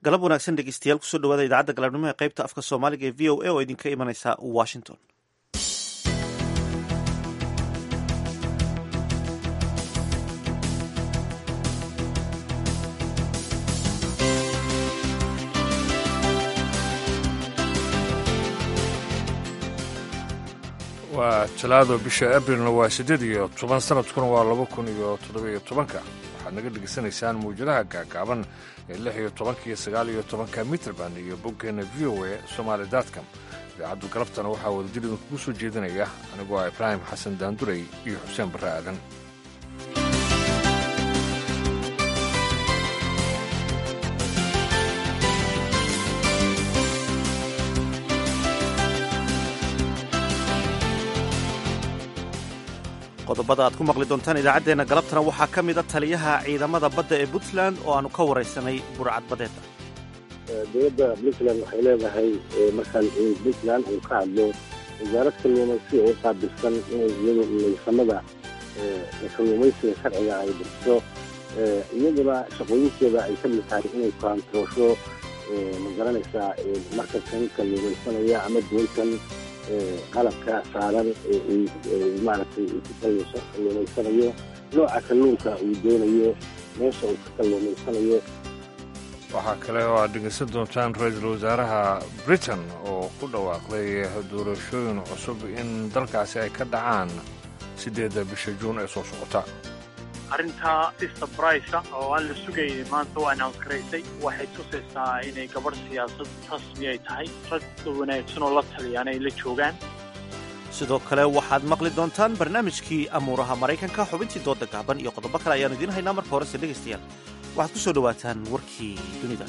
galab wanaagsan dhegeystayaal kusoo dhawaada idaacadda galabnimo ee qaybta afka soomaaliga ee v o a oo idinka imanaysa washington waa talaado bisha abrilna waa siddeed iyo toban sanadkuna waa laba kun iyo toddobiyo tobanka waxaad naga dhegaysanaysaan mawjadaha gaagaaban ee lix iyo tobanka iyo sagaal iyo tobanka mitrband iyo boggeenna v o a somaali datcom idaacaddu galabtana waxaa wadajir idinkugu soo jeedinaya anigoo ah ibraahim xasan daandurey iyo xuseen barre aadan qodobada aad ku maqli doontaan idaacaddeenna galabtana waxaa ka mid a taliyaha ciidamada badda ee puntland oo aanu ka waraysanay burcad badeeda dowladda puntland waxay leedahay markaan puntland uu ka hadlo wasaarad kalluumaysi oo qaabilsan inay iyadu maysamada kalluumaysiga sharciga ay bixiso iyaduna shaqooyinkeeda ay ka mid tahay inay kaantoosho ma garanaysaa markabkan kalluumaysanaya ama doontan qalabka saaran maaragtay ku kalluumaysanayo nooca kalluunka uu doonayo meesha uu ka kalluumaysanayo waxaa kale oo aad dhegaysan doontaan ra-iisul wasaaraha britain oo ku dhawaaqday doorashooyin cusub in dalkaasi ay ka dhacaan siddeedda bisha juun ee soo socota arrintaa si sabraysa oo aan la sugaynin maanta u announce garaysay waxay tusaysaa inay gabadh siyaasad rasmi ay tahay rag wanaagsan oo la taliyaan ay la joogaan sidoo kale waxaad maqli doontaan barnaamijkii amuuraha maraykanka xubintii dooda gaaban iyo qodobo kale ayaanu idiin haynaa marka horese dhegaystayaal waxaad ku soo dhowaataan warkii dunida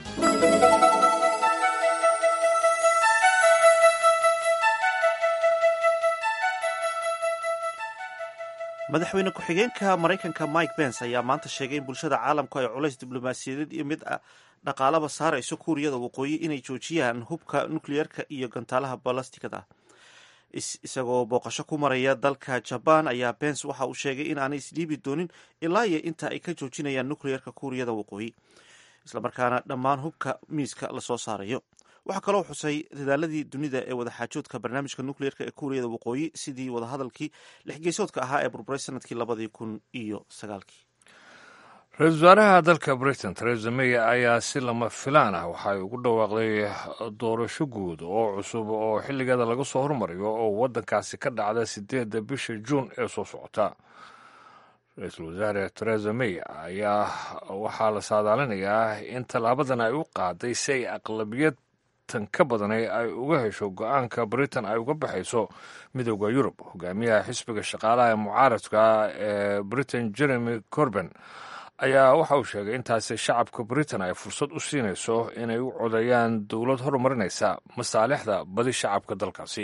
madaxweyne ku-xigeenka maraykanka mike pence ayaa maanta sheegay in bulshada caalamku ay culays diblomaasiyadeed iyo mid dhaqaalaba saarayso kuuriyada waqooyi inay joojiyaan hubka nukliyeerka iyo gantaalaha balastikada isagoo booqasho ku maraya dalka jabaan ayaa pence waxa uu sheegay in aanay isdhiibi doonin ilaa iyo inta ay ka joojinayaan nukliyeerka kuuriyada waqooyi islamarkaana dhammaan hubka miiska lasoo saarayo waxaa kaloo xusay dadaaladii dunida ee wadaxaajoodka barnaamijka nukliyeerka ee kuuriyada waqooyi sidii wadahadalkii lixgeysoodka ahaa ee burburay sanadkii labadii kun iyo sagaalkii ra-iisul wasaaraha dalka britain teresa may ayaa si lama filaan ah waxay ugu dhawaaqday doorasho guud oo cusub oo xilligeeda laga soo hormariyo oo waddankaasi ka dhacda siddeedda bisha juun ee soo socota ra-iisul wasaare teresa may ayaa waxaa la saadaalinayaa in tallaabadan ay u qaaday si ay aqlabiyad tan ka badanay ay uga hesho go-aanka britain ay uga baxayso midooda yurub hogaamiyaha xisbiga shaqaalaha ee mucaaradka ee britain jeremy corben ayaa waxa uu sheegay intaasi shacabka britain ay fursad u siinayso inay u codeeyaan dowlad horumarinaysa masaalixda badi shacabka dalkaasi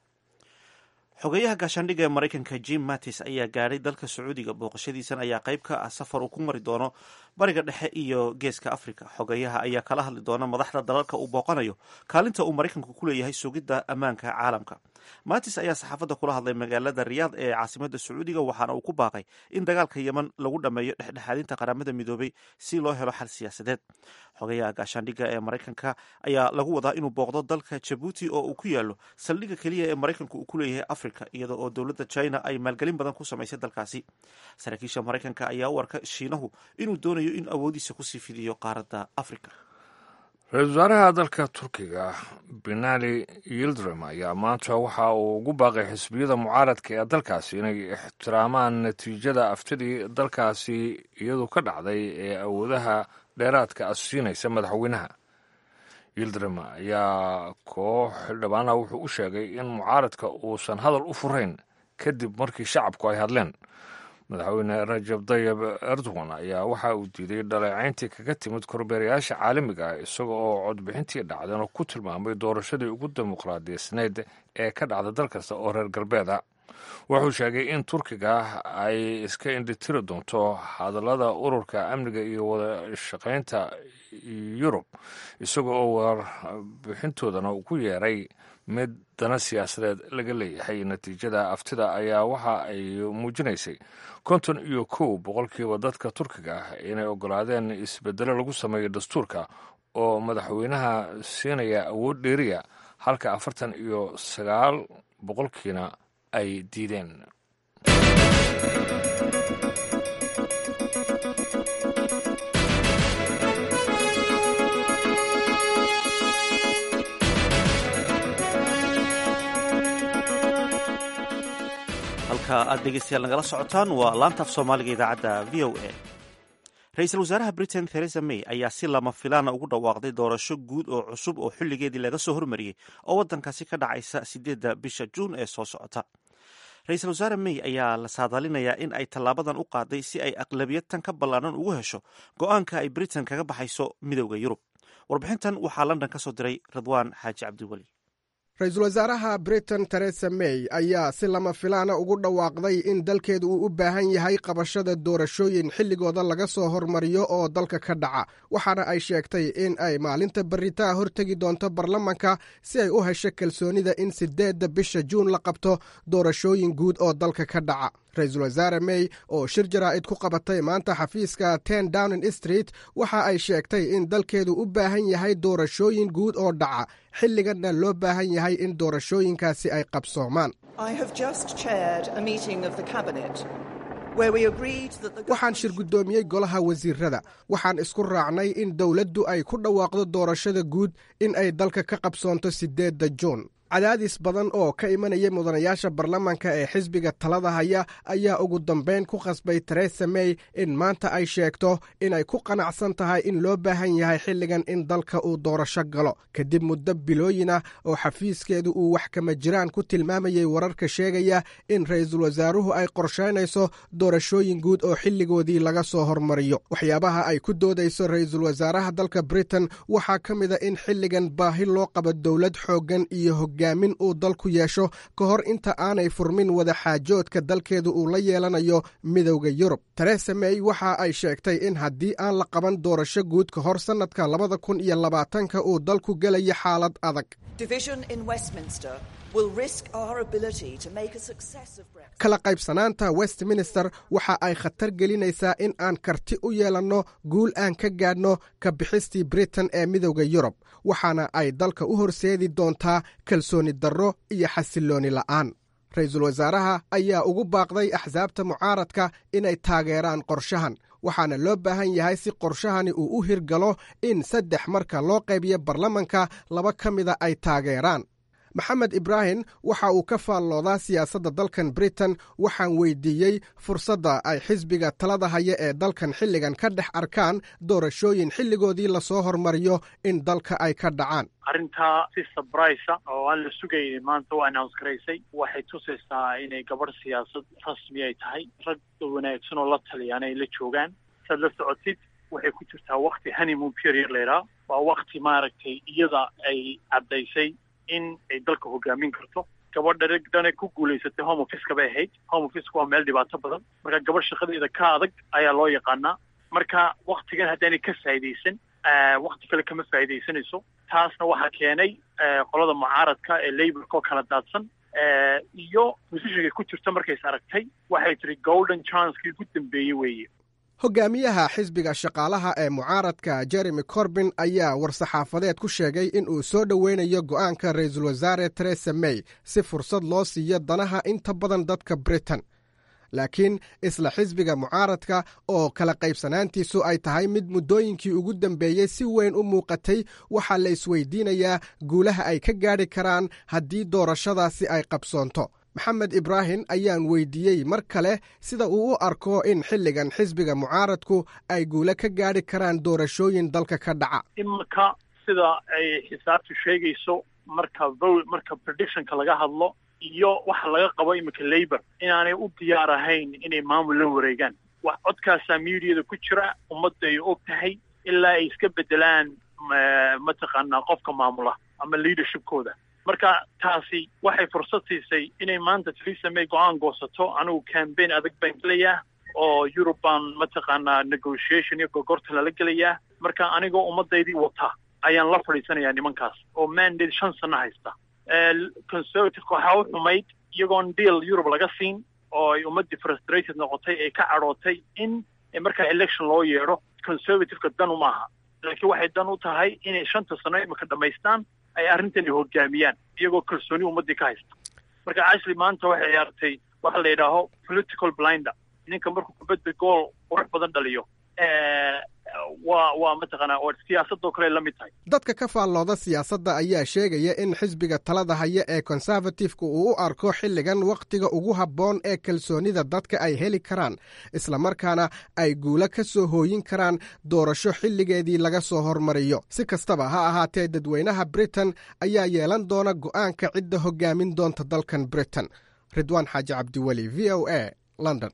xogeyaha gaashaandhigga ee maraykanka jim mattis ayaa gaadhay dalka sacuudiga booqashadiisan ayaa qayb ka ah safar uu ku mari doono bariga dhexe iyo geeska africa xogeyaha ayaa kala hadli doona madaxda dalalka uu booqanayo kaalinta uu maraykanku ku leeyahay sugidda ammaanka caalamka mattis ayaa saxaafadda kula hadlay magaalada riyaad ee caasimada sacuudiga waxaana uu ku baaqay in dagaalka yeman lagu dhammeeyo dhexdhexaadinta qaramada midoobay si loo helo xal siyaasadeed xogeyaha gaashaandhigga ee maraykanka ayaa lagu wadaa inuu booqdo dalka jabuuti oo uu ku yaalo saldhigga keliya ee maraykanku uu ku leeyahay africa iyada oo dowladda china ay maalgelin badan ku samaysay dalkaasi saraakiisha maraykanka ayaa u arka shiinahu inuu doonayo in awoodiisa kusii fidiyo qaaradda africa ra-iisul wasaaraha dalka turkiga binali yildirim ayaa maanta waxa uu ugu baaqay xisbiyada mucaaradka ee dalkaasi inay ixtiraamaan natiijada aftidii dalkaasi iyadu ka dhacday ee awoodaha dheeraadka asiinaysa madaxweynaha yildirim ayaa koox xildhibaana wuxuu u sheegay in mucaaradka uusan hadal u furayn kadib markii shacabku ay hadleen madaxweyne rajab tayib erdogan ayaa waxa uu diiday dhaleecayntii kaga timid korbeerayaasha caalamiga ah isaga oo codbixintii dhacdeen oo ku tilmaamay doorashadii ugu dimuqraadiyaysneyd ee ka dhacda dal kasta oo reer galbeeda wuxuu sheegay in turkiga ay iska indhitiri doonto hadallada ururka amniga iyo wada shaqaynta yurub isaga oo warbixintoodana ku yeeray mid dana siyaasadeed laga leeyahay natiijada aftida ayaa waxa ay muujinaysay konton iyo kow boqolkiiba dadka turkiga ah inay ogolaadeen isbedelo lagu sameeyo dastuurka oo madaxweynaha siinaya awood dheeriya halka afartan iyo sagaal boqolkiina ay diideen halka aad dhegeystayaal nagala socotaan waa laanta af soomaaliga idaacadda v o a ra-iisul wasaaraha britain theresa may ayaa si lama filaana ugu dhawaaqday doorasho guud oo cusub oo xilligeedii laga soo hormariyey oo waddankaasi ka dhacaysa sideedda bisha juun ee soo socota ra-iisul wasaare may ayaa la saadaalinayaa in ay tallaabadan u qaaday si ay aqlabiyad tan ka ballaaran ugu hesho go-aanka ay britain kaga baxayso midowda yurub warbixintan waxaa london ka soo diray ridwaan xaaji cabdiweli ra-iisul wasaaraha britain teresa may ayaa si lama filaana ugu dhawaaqday in dalkeedu uu u baahan yahay qabashada doorashooyin xilligooda laga soo hormariyo oo dalka ka dhaca waxaana ay sheegtay in ay maalinta barritaa hortegi doonto baarlamanka si ay u hesho kalsoonida in sideedda bisha juun la qabto doorashooyin guud oo dalka ka dhaca ra-iisul wasaare may oo shir jaraa'id ku qabatay maanta xafiiska ten downing street waxa ay sheegtay in dalkeedu u baahan yahay doorashooyin guud oo dhaca xilliganna loo baahan yahay in doorashooyinkaasi ay qabsoomaan waxaan shir guddoomiyey golaha wasiirada waxaan isku raacnay in dowladdu ay ku dhawaaqdo doorashada guud in ay dalka ka qabsoonto sideedda juun cadaadis badan oo ka imanaya mudanayaasha baarlamanka ee xisbiga talada haya ayaa ugu dambayn ku khasbay teresa may in maanta ay sheegto inay ku qanacsan tahay in loo baahan yahay xilligan in dalka uu doorasho galo kadib muddo bilooyin ah oo xafiiskeedu uu wax kama jiraan ku tilmaamayay wararka sheegaya in ra-iisul wasaaruhu ay qorshaynayso doorashooyin guud oo xilligoodii laga soo hormariyo waxyaabaha ay ku doodayso ra-iisul wasaaraha dalka britain waxaa ka mid a in xilligan baahi loo qabo dowlad xooggan iyo hogaamin uu dalku yeesho ka hor inta aanay furmin wada xaajoodka dalkeedu uu la yeelanayo midowda yurub teresa may waxa ay sheegtay in haddii aan la qaban doorasho guud ka hor sannadka labada kun iyo labaatanka uu dalku gelayo xaalad adag kala qaybsanaanta westminster waxa ay khatar gelinaysaa in aan karti u yeelanno guul aan ka gaadhno ka bixistii britain ee midowda yurub waxaana ay dalka u horseedi doontaa kalsooni darro iyo xasillooni la'aan ra-iisul wasaaraha ayaa ugu baaqday axsaabta mucaaradka inay taageeraan qorshahan waxaana loo baahan yahay si qorshahani uu u hirgalo in saddex marka loo qaybiyo baarlamanka laba ka mida ay taageeraan maxamed ibraahim waxa uu ka faalloodaa siyaasadda dalkan britain waxaan weydiiyey fursadda ay xisbiga talada haya ee dalkan xilligan ka dhex arkaan doorashooyin xilligoodii lasoo hormariyo in dalka ay ka dhacaan arrintaa si sabraysa oo aan la sugaynin maanta u announce garaysay waxay tusaysaa inay gabadh siyaasad rasmi ay tahay rag wanaagsan oo la taliyaan ay la joogaan saad la socotid waxay ku jirtaa wakti honeymoon period laydhaa waa wakti maaragtay iyada ay caddaysay in ay dalka hogaamin karto gabadha dhane ku guulaysatay home officeka bay ahayd home officeka waa meel dhibaato badan marka gabadh shaqadeeda ka adag ayaa loo yaqaanaa marka waktigan haddaanay ka faa'idaysan wakti kale kama faa'idaysanayso taasna waxaa keenay qolada mucaaradka ee laborka oo kala daadsan iyo musishiga ku jirta markays aragtay waxay tiri golden chancekii ugu dambeeyey weeye hogaamiyaha xisbiga shaqaalaha ee mucaaradka jeremy corbin ayaa war-saxaafadeed ku sheegay in uu soo dhoweynayo go'aanka ra-iisul wasaare teresa may si fursad loo siiyo danaha inta badan dadka britain laakiin isla xisbiga mucaaradka oo kala qaybsanaantiisu ay tahay mid muddooyinkii ugu dambeeyey si weyn u muuqatay waxaa la isweydiinayaa guulaha ay ka gaadhi karaan haddii doorashadaasi ay qabsoonto maxamed ibraahim ayaan weydiiyey mar kale sida uu u arko in xilligan xisbiga mucaaradku ay guule ka gaadhi karaan doorashooyin dalka ka dhaca iminka sida ay xisaabtu sheegayso marka vo marka predictionka laga hadlo iyo waxa laga qabo iminka labor inaanay u diyaar ahayn inay maamul la wareegaan wax codkaasaa mediada ku jira ummadda ay og tahay ilaa ay iska bedelaan mataqaanaa qofka maamula ama leadershipkooda marka taasi waxay fursad siisay inay maanta theresa may go-aan goosato anigu cambaign adag baan gelayaa oo yurub baan mataqaanaa negotiation iyo gogorta lala gelayaa marka anigoo ummadaydii wata ayaan la fadhiisanayaa nimankaas oo mandate shan sano haysta conservativeka waxaa u xumayd iyagoon deal europe laga siin oo ay ummaddii frustrated noqotay ee ka cadhootay in markaa election loo yeedho conservativeka dan uma aha laakiin waxay dan u tahay inay shanta sano imika dhammaystaan ay arrintani hogaamiyaan iyagoo kalsooni ummaddii ka haysta marka ashley maanta waxay ciyaartay waxa la yidhaaho political blinder ninka markuu kubadda gool qurux badan dhaliyo waa waa mataqaanaa oo siyaasadoo kale la mid tahay dadka ka faallooda siyaasadda ayaa sheegaya in xisbiga talada haya ee konservatifka uu u arko xilligan wakhtiga ugu habboon ee kalsoonida dadka ay heli karaan islamarkaana ay guulo ka soo hooyin karaan doorasho xilligeedii laga soo hormariyo si kastaba ha ahaatee dadweynaha britain ayaa yeelan doona go'aanka cidda hoggaamin doonta dalkan britain ridwaan xaaji cabdiweli v o a london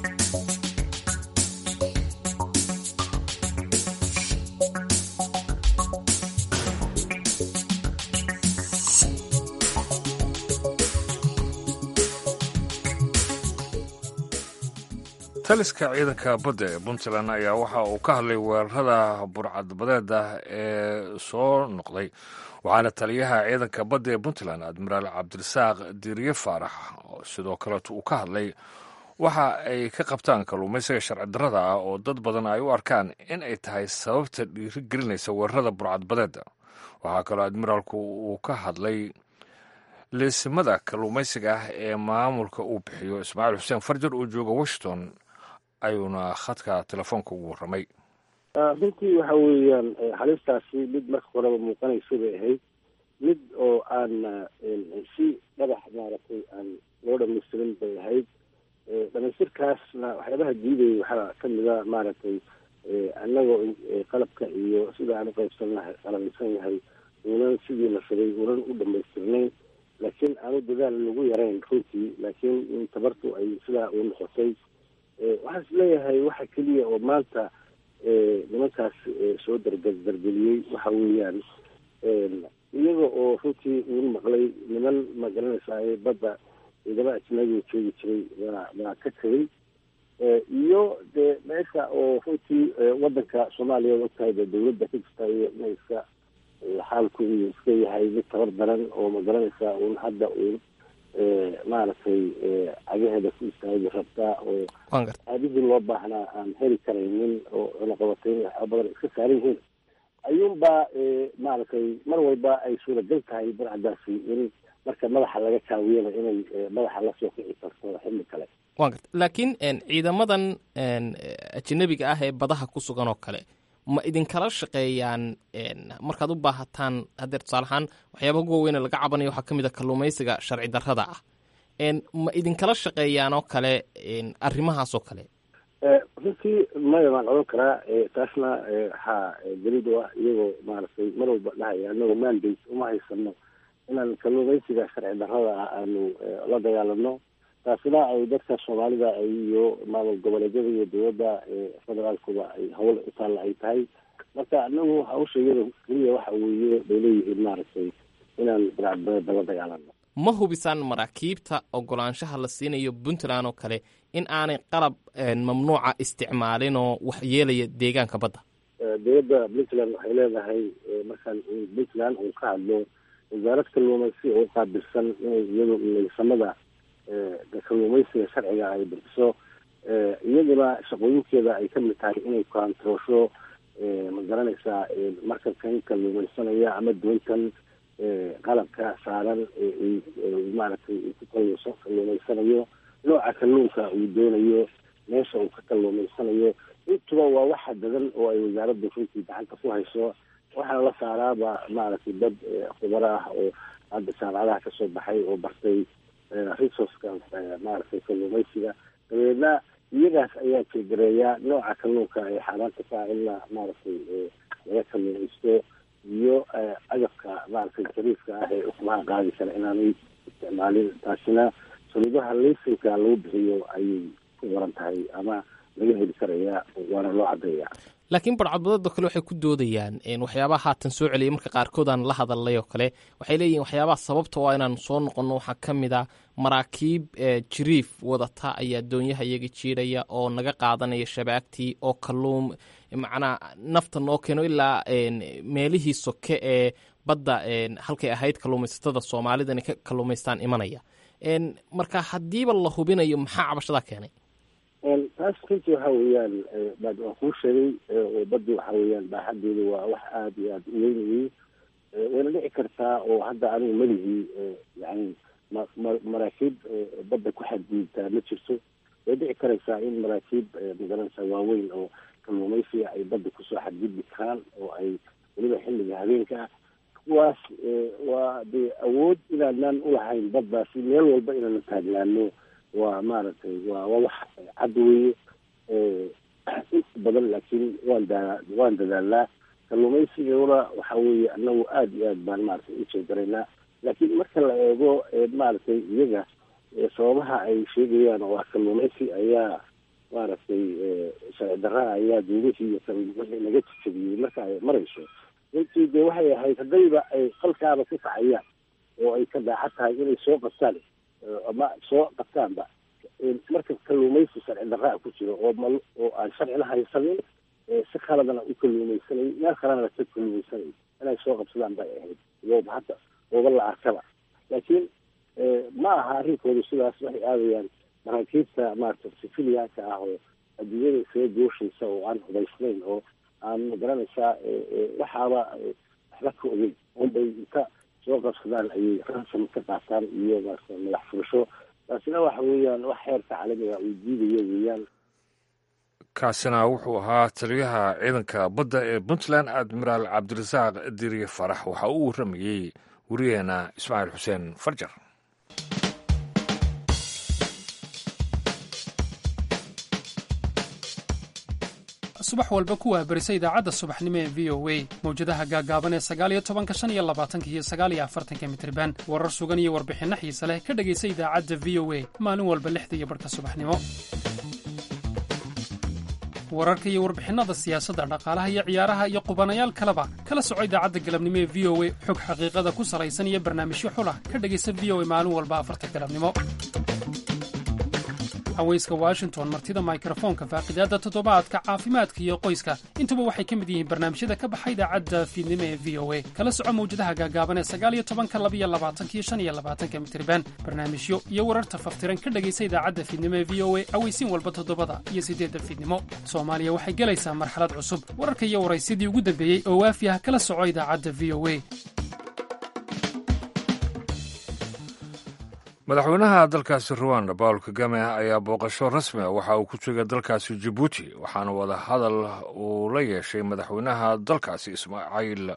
taliska ciidanka badda ee puntland ayaa waxa uu ka hadlay weerarada burcadbadeeda ee soo noqday waxaana taliyaha ciidanka badda ee puntland admiraal cabdirasaaq diiriye faarax sidoo kaleeto uu ka hadlay waxa ay ka qabtaan kalluumaysiga sharci darrada ah oo dad badan ay u arkaan in ay tahay sababta dhiiri gelinaysa weerarada burcadbadeeda waxaa kaloo admiraalku uu ka hadlay liisimada kalluumaysiga ah ee maamulka uu bixiyo ismaaciil xuseen farjar uu jooga washington ayuuna khadka telefoonka ugu warramay runtii waxa weeyaan halistaasi mid marka horeba muuqanaysa bay ahayd mid oo aan si dhagax maaragtay aan loo dhamaystirin bay ahayd dhamaystirkaasna waxyaabaha diidayay waxaa kamida maaragtay annagoo qalabka iyo sida aan uqaybsannahay qalabaysan yahay uunan sidii la rabay uunan u dhamaystirnayn laakiin aanu dadaal lagu yarayn runtii laakiin tabartu ay sidaa u noqotay waxaan is leeyahay waxa keliya oo maanta nimankaas soo darga dargeliyey waxa weeyaan iyaga oo runtii uun maqlay niman ma garanaysaa badda ciidama ajnabiga joogi jiray waa waa ka tegay iyo dee meesha oo runtii wadanka soomaaliya og tahay dee dawladda ka jirta iyo inay iska xaalku iyo iska yahay mid tabar daran oo ma garanaysaa uun hadda uun maaragtay cagaheeda ku istaagi rabtaa oo aadihii loo baahnaa aan heli karaynin oo cunaqabatay waxaa badan iska saaran yihiin ayuunbaa maaragtay mar walba ay suuragal tahay barcadaasi in marka madaxa laga kaawiyana inay madaxa lasoo kici karto xilli kale wa garta laakiin ciidamadan ajanabiga ah ee badaha ku sugan oo kale ma idinkala shaqeeyaan markaad u baahataan hadeer tusaale ahaan waxyaaba ugu waweyne laga cabanayo waxaa ka mid a kalluumaysiga sharci darrada ah ma idinkala shaqeeyaan oo kale arrimahaas oo kale runtii maya waan odhan karaa taasna waxaa daliid u ah iyagoo maaragtay mar walba dhahaya anagoo mandate uma haysano inaan kalluumaysiga sharci darrada ah aanu la dagaalano taasina ay dadka soomaalida iyo maamul goboleedyada iyo dowladda federaalkuba ay hawl u taalla ay tahay marka anagu hawsha iyada keliya waxa weeye bay leeyihiin maaragtay inaan barcadbadeeda la dagaalano ma hubisaan maraakiibta ogolaanshaha la siinayo puntland oo kale in aanay qalab mamnuuca isticmaalin oo wax yeelaya deegaanka badda dowladda puntland waxay leedahay markaan puntland uu ka hadlo wasaarad kalluumaysi oo qaabilsan inay iyadu laysamada kalluumaysiga sharciga ay bixiso iyaduna shaqooyinkeeda ay kamid tahay inay kaantroosho ma garanaysaa markabkan kalluumaysanaya ama doontan qalabka saaran maaragtay ku kalluumaysanayo nooca kalluunka uu doonayo meesha uu ka kalluumaysanayo intuba waa waxa dadan oo ay wasaaradda runtii gacanta ku hayso waxaana la saaraaba maaragtay dad khubaro ah oo hadda jaamacadaha kasoo baxay oo bartay resourceka maaragtay kalluumaysiga dabeedna iyagaas ayaa jeegareeya nooca kalluunka ee xaaraanta ka in la maaragtay laga kalluumaysto iyo agabka maaragtay jariifka ah ee ukumaha qaadi kara inaanay isticmaalin taasina saliidaha laysinka lagu bixiyo ayay ku waran tahay ama laga heli karaya waana loo cadeeya laakiin barcadbadeedoo kale waxay ku doodayaan waxyaabaha haatan soo celiyay marka qaarkood aan la hadalnay oo kale waxay leeyihin waxyaabaha sababta waa inaan soo noqonno waxaa ka mid a maraakiib jiriif wadata ayaa doonyaha iyaga jiidhaya oo naga qaadanaya shabaagtii oo kaluum macnaa nafta noo keeno ilaa meelihii soke ee badda halkay ahayd kalluumaysatada soomaalida inay ka kalluumaystaan imanaya marka haddiiba la hubinayo maxaa cabashadaa keenay taas runtii waxa weeyaan waan kuu sheegay oo baddi waxa weeyaan baaxadeedu waa wax aada iyo aada u weyn weye wayna dhici kartaa oo hadda anigu meligii yani ma ma maraakiib badda ku xadgudubtaa ma jirto way dhici karaysaa in maraakiib magaranaysa waaweyn oo kalluumaysiga ay badda kusoo xadgudbi karaan oo ay weliba xilliga habeenka ah kuwaas waa dee awood inaanaan ulahayn baddaasi meel walba inaanu taagnaano waa maaragtay waa waa wax cad weeye inta badan laakiin waan daa waan dadaalnaa kalluumaysigana waxa weeye anagu aada iyo aad baan maaragtay u jeegaraynaa laakiin marka la eego maaragtay iyaga sababaha ay sheegayaan waa kalluumaysi ayaa maaragtay sharci darraa ayaa duumihii iyo wixii laga jejabiyey marka ay marayso runtii dee waxay ahayd haddayba ay qalkaaba ku kacayaan oo ay ka daacad tahay inay soo qabtaan ama soo qabtaanba marka kalluumaysi sharci darraa ku jiro oo mal oo aan sharcina haysanin si khaladana u kalluumaysanay meel kalena ka kalluumaysanay inay soo qabsadaan bay ahayd iyooba hadda ooba la arkaba laakiin ma aha arrinkoodu sidaas waxay aadayaan maraakiibta maarata sifiliyaanka ah oo adduunyada isaga gooshaysa oo aan hubaysnayn oo aan magaranaysaa waxaaba waxba ka ogeyn unbay inta soo qabsadaan ayay ransom ka qaataan iyo maarata madax furasho taasina waxa weeyaan wax heerka caalamiga uu diidayo weeyaan kaasina wuxuu ahaa taliyaha ciidanka badda ee puntland admiraal cabdirasaaq diriye farax waxa uu warramayey wariyaheena ismaaciil xuseen farjar subax walba ku waabarisa idaacadda subaxnimo ee v o a mawjadaha gaagaaban ee sagaaliyo tobanka shan iyo labaatanka iyo sagaaliyo afartanka mitriban warar sugan iyo warbixinno xiise leh ka dhegaysa idaacadda v o a maalin walba lixda iyo barhka subaxnimo wararka iyo warbixinnada siyaasadda dhaqaalaha iyo ciyaaraha iyo qubanayaal kaleba kala soco idaacadda galabnimo ee v o a xog xaqiiqada ku salaysan iyo barnaamijyo xulah ka dhegaysa v o a maalin walba afarta galabnimo haweyska washington martida mikrofoonka faaqidaadda toddobaadka caafimaadka iyo qoyska intuba waxay ka mid yihiin barnaamijyada ka baxa idaacadda fiidnimo ee v o a kala soco mawjadaha gaagaaban ee sagaaliyo tobanka labiyo labaatankiyo shan iyo labaatanka mitriban barnaamijyo iyo wararta faftiran ka dhegaysa idaacadda fiidnimo ee v o a aweysiin walba toddobada iyo siddeedda fiidnimo soomaaliya waxay gelaysaa marxalad cusub wararka iyo waraysyadii ugu dambeeyey oo waafi ah kala soco idaacadda v o a madaxweynaha dalkaasi ruwanda paul kagame ayaa booqasho rasmi ah waxa uu ku joogay dalkaasi jibuuti waxaana wada hadal uu la yeeshay madaxweynaha dalkaasi ismaaciil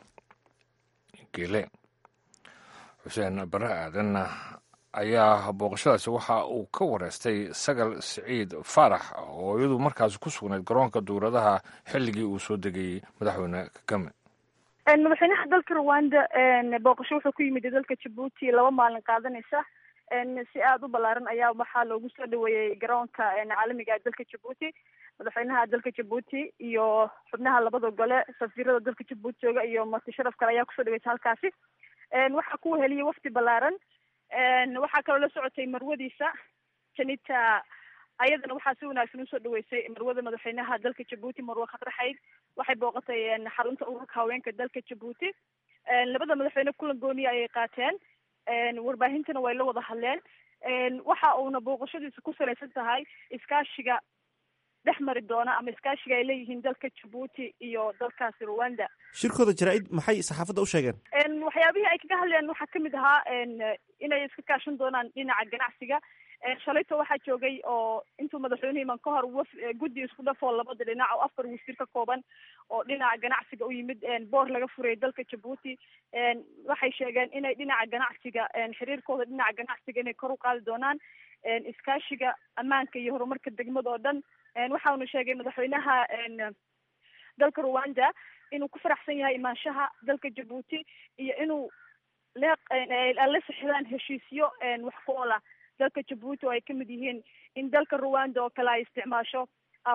gele xuseen bare aadan ayaa booqashadaasi waxa uu ka wareystay sagal siciid faarax oo iyadu markaasi ku sugnayd garoonka duuradaha xilligii uu soo degayey madaxweyne kagame madaxweynaha dalka rwanda booqasho wuxuu ku yimid dalka jabuuti laba maalin qaadanaysa si aada u ballaaran ayaa waxaa loogu soo dhaweeyey garoonka caalamiga dalka jabuuti madaxweynaha dalka jabuuti iyo xubnaha labada gole safiirada dalka jabuuti jooga iyo marti sharaf kale ayaa kusoo dhaweysa halkaasi waxaa ku heliyey wafdi ballaaran waxaa kaloo la socotay marwadiisa janita ayadana waxaa si wanaagsan usoo dhaweysay marwada madaxweynaha dalka jabuuti marwe khatraxayd waxay booqatay xarunta ururka haweenka dalka jabuuti labada madaxweyne kulan gooniya ayay qaateen warbaahintana way la wada hadleen waxa uuna booqashadiisa ku salaysan tahay iskaashiga dhex mari doona ama iskaashiga ay leeyihiin dalka jabuuti iyo dalkaasi rwanda shirkooda jaraa-id maxay saxaafadda u sheegeen waxyaabihii ay kaga hadleen waxaa kamid ahaa inay iska kaashan doonaan dhinaca ganacsiga shalayto waxaa joogay oo intuu madaxweynuhu iman ka hor waf guddi isku dhafoo labada dhinac oo afar wasiir ka kooban oo dhinaca ganacsiga u yimid boor laga furay dalka jabuuti waxay sheegeen inay dhinaca ganacsiga xiriirkooda dhinaca ganacsiga inay kor u qaadi doonaan iskaashiga ammaanka iyo horumarka degmada oo dhan waxauna sheegay madaxweynaha dalka rwanda inuu ku faraxsan yahay imaanshaha dalka jabuuti iyo inuu leeq la sixidaan heshiisyo wax ku ola dalka jabuuti oo ay kamid yihiin in dalka rwanda oo kale ay isticmaasho ama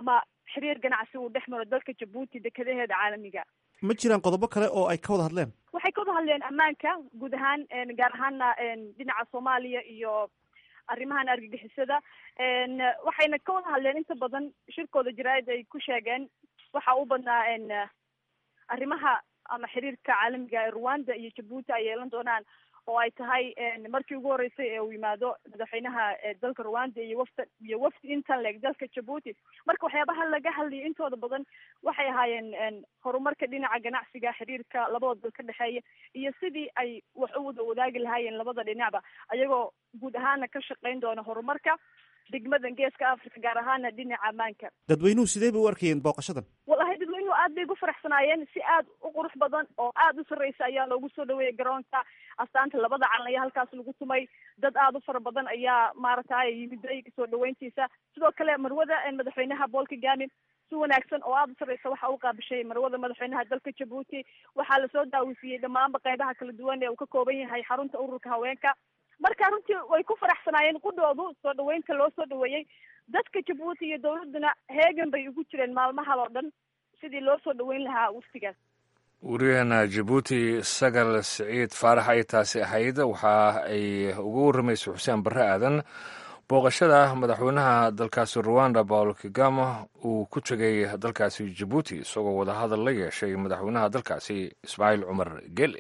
xiriir ganacsi uu dhex maro dalka jabuuti dekadaheeda caalamiga ma jiraan qodobo kale oo ay ka wada hadleen waxay ka wada hadleen ammaanka guud ahaan gaar ahaana dhinaca soomaaliya iyo arrimahan argagixisada waxayna ka wada hadleen inta badan shirkooda jaraa'id ay ku sheegeen waxa u badnaa arrimaha ama xiriirka caalamiga ee rwanda iyo jabuuti ay yeelan doonaan oo ay tahay markii ugu horeysay ee uu yimaado madaxweynaha dalka rwanda iyo wafta iyo wafdi intan leeg dalka jabuuti marka waxyaabaha laga hadlayay intooda badan waxay ahaayeen horumarka dhinaca ganacsiga xiriirka labada dal ka dhexeeya iyo sidii ay wax u wada wadaagi lahaayeen labada dhinacba ayagoo guud ahaana ka shaqeyn doona horumarka degmadan geeska africa gaar ahaana dhinaca ammaanka dadweynuhu sidee bay u arkayeen booqashadan wallahi dadweynuhu aad bay ugu faraxsanaayeen si aad u qurux badan oo aad u sarreysa ayaa loogu soo dhaweeyay garoonka astaanta labada calan ayaa halkaas lagu tumay dad aad u fara badan ayaa maaragtay yimiday soo dhaweyntiisa sidoo kale marwada madaxweynaha paul kagame si wanaagsan oo aada u sarreysa waxa uu qaabishay marwada madaxweynaha dalka jabuuti waxaa lasoo daawisiiyey dhammaanba qeybaha kala duwan ee uu ka kooban yahay xarunta ururka haweenka marka runtii way ku faraxsanaayeen qudhoodu soo dhaweynta loo soo dhaweeyey dadka jabuuti iyo dawladduna heegan bay ugu jireen maalmahan oo dhan sidii loo soo dhaweyn lahaa waftigaas wariyaheena jabuuti sagal siciid faarax ay taasi ahayd waxa ay uga warramaysa xuseen barre aadan booqashada madaxweynaha dalkaasi ruwanda paul kagama uu ku tegay dalkaasi jabuuti isagoo wadahadal la yeeshay madaxweynaha dalkaasi ismaaciil cumar gele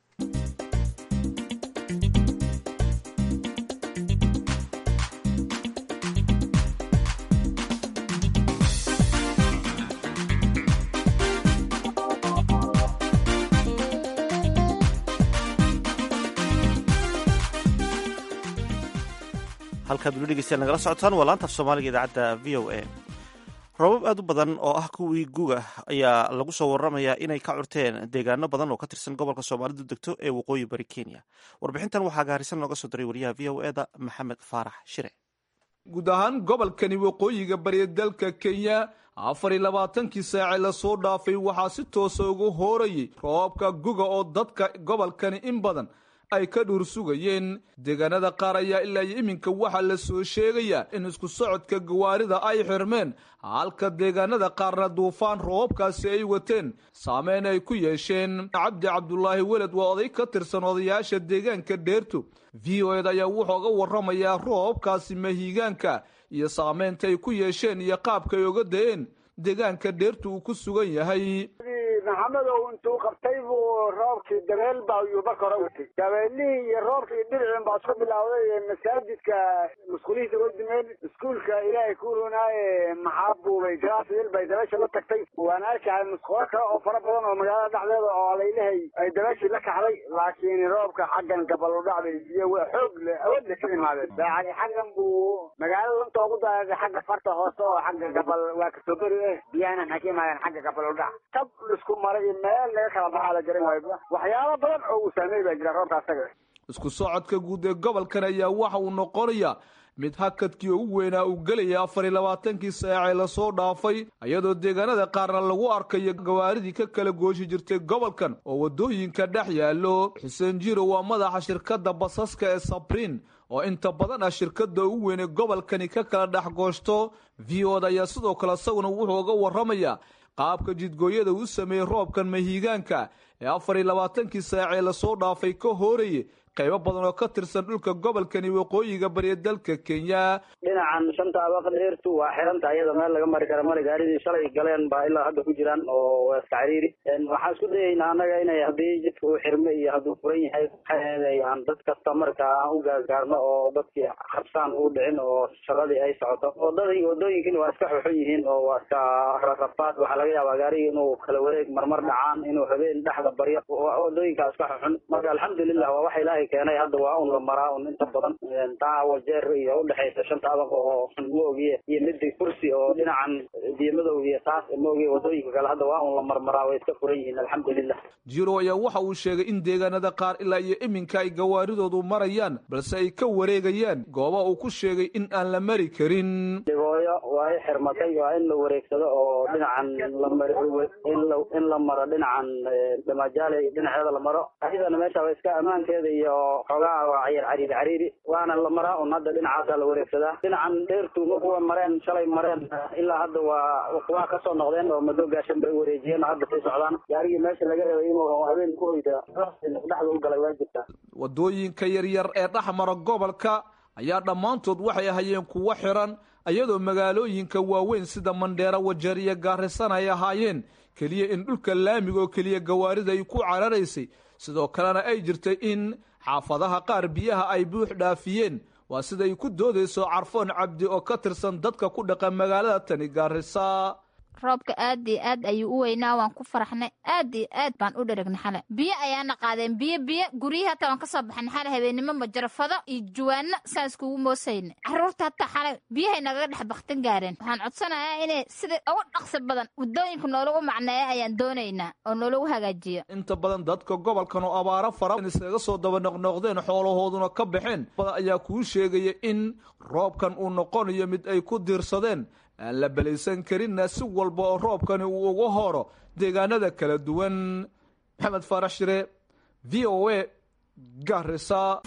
halkaad weli dhegeystayaal nagala socotaan waa laanta af soomaaliga idaacadda v o a roobab aad u badan oo ah kuwii guga ayaa lagu soo waramayaa inay ka curteen deegaano badan oo ka tirsan gobolka soomaalidu degto ee waqooyi bari kenya warbixintan waxaa gaarisan nooga soo diray wariyaha v o eda maxamed faarax shire guud ahaan gobolkani waqooyiga bariya dalka kenya afar iyo labaatankii saace lasoo dhaafay waxaa si toosa ugu hoorayay roobabka guga oo dadka gobolkani in badan ay ka dhuur sugayeen deegaanada qaar ayaa ilaa iyo iminka waxaa la soo sheegayaa in isku socodka gawaarida ay xirmeen halka deegaanada qaarna duufaan roobabkaasi ay wateen saameyn ay ku yeesheen cabdi cabdulaahi weled waa oday ka tirsan odayaasha deegaanka dheertu v o ed ayaa wuxuu ga warramayaa roobabkaasi mahiigaanka iyo saameynta ay ku yeesheen iyo qaabka ay oga da-een deegaanka dheertu uu ku sugan yahay maxamedow intuu qabtay buu roobkii dabeel baa yuu marka hore watay dabeelihii iyo roobkii dhiricin baa isku bilowday masaajidka musqulihiisa way dimeen iskuulka ilaahay ku runaaye maxaa buubay galaasiyil bay dabeesha la tagtay waan arkahay musqulo kale oo fara badan oo magaalada dhexdeeda oo laylahay ay dabeeshii la kaxday laakiin roobka xaggan gabal u dhacday biyo waa xoog le awood le ka imaadeen daacadi xaggan buu magaalada lanta ugu daadaaday xagga farta hoose oo xagga gabal waa kasoo beri eh biyahana maxay ka imaadeen xagga gabal u dhac tab isku maray meel laga kala baxaa la garan waayo waxyaabo badan oo uu saameey baa jira roobka asaga isku socodka guud ee gobolkan ayaa waxa uu noqonayaa mid hakadkii ugu weynaa uu gelaya afar iyo labaatankii saacee lasoo dhaafay iyadoo deegaanada qaarna lagu arkayo gawaaridii ka kala gooshi jirtay gobolkan oo waddooyinka dhex yaallo xuseen jiro waa madaxa shirkadda basaska ee sabriin oo inta badan ah shirkadda ugu weyn ee gobolkani ka kala dhex gooshto v od ayaa sidoo kale isaguna wuxuu uga warramayaa qaabka jidgooyada uu sameeyey roobkan mahiigaanka ee afar iyo labaatankii saacee lasoo dhaafay ka hoorayay qaybo badan oo ka tirsan dhulka gobolkani waqooyiga bariya dalka kenya dhinacan shanta abaqa dheertu waa xiranta iyada meel laga mari kara mari gaaridii shalay galeen baa ilaa hadda ku jiraan oo waa iska cariiri waxaan isku dayaynaa annaga inay haddii jidka uu xirme iyo hadduu furan yahay maxay aan dad kasta marka aan u gaargaarno oo dadkii habsaan u dhicin oo shaqadii ay socoto wadadii wadooyinkina waa iska xuxun yihiin oo waa iska rafaad waxaa laga yaabaa gaarigi inuu kala wareeg marmar dhacaan inuu habeen dhexda baryo wadooyinkaa iska xuxun marka alxamdulilah waa waxa ilaahay keenay hadda waa un la maraa un inta badan taa wajeer iyo udhexaysa shanta abaq oo maogiye iyo midi kursi oo dhinacan diimadow iyo taas maogiye wadooyinka kale hadda waa un la marmaraa way iska furan yihiin alxamdulilah jiro ayaa waxa uu sheegay in deegaanada qaar ilaa iyo iminka ay gawaaridoodu marayaan balse ay ka wareegayaan gooba uu ku sheegay in aan la mari karin degooyo waa i xirmatay waa in la wareegsado oo dhinacan in la maro dhinacan damajaale dhinaceeda la maro ayadana meesha waa iska ammaankeeda iyo xoogaa waa cayar cariiri cariiri waana la maraa un hadda dhinacaasa la wareegsadaa dhinacan dheertu ma kuwa mareen shalay mareen ilaa hadda waa waa kuwaa kasoo noqdeen oo mado gaashan bay wareejiyeen oo hadda sii socdaan gaarigii meesha laga rabay inuu habeen ku hoyda dhexda u galay waa jirtaa wadooyinka yaryar ee dhex mara gobolka ayaa dhammaantood waxay ahaayeen kuwo xiran iyadoo magaalooyinka waaweyn sida mandheera wajeer iyo gaarisan ay ahaayeen keliya in dhulka laamiga oo keliya gawaarida ay ku cararaysay sidoo kalena ay jirtay in xaafadaha qaar biyaha ay buux dhaafiyeen waa siday ku doodayso carfoon cabdi oo ka tirsan dadka ku dhaqan magaalada tani gaarisa roobka aad iyo aad ayuu u weynaa waan ku faraxnay aad iyo aad baan u dheragna xale biyo ayaana qaadeen biyo biyo guryihii hataa waan kasoo baxnay xale habeennimo majarafado iyo juwaano saan iskugu moosayna caruurta hataa xale biyahay nagaga dhex baktin gaareen waxaan codsanayaa inay sida ugu dhaqsi badan waddooyinka noolagu macneeya ayaan doonaynaa oo noolagu hagaajiyo inta badan dadka gobolkan oo abaaro fara iskaga soo daba noqnoqdeen xoolahooduna ka baxeen badan ayaa kuu sheegaya in roobkan uu noqonayo mid ay ku diirsadeen aan la belaysan karinna si walba oo roobkani uu uga horo deegaanada kala duwan maxamed faarax shire v o a garisa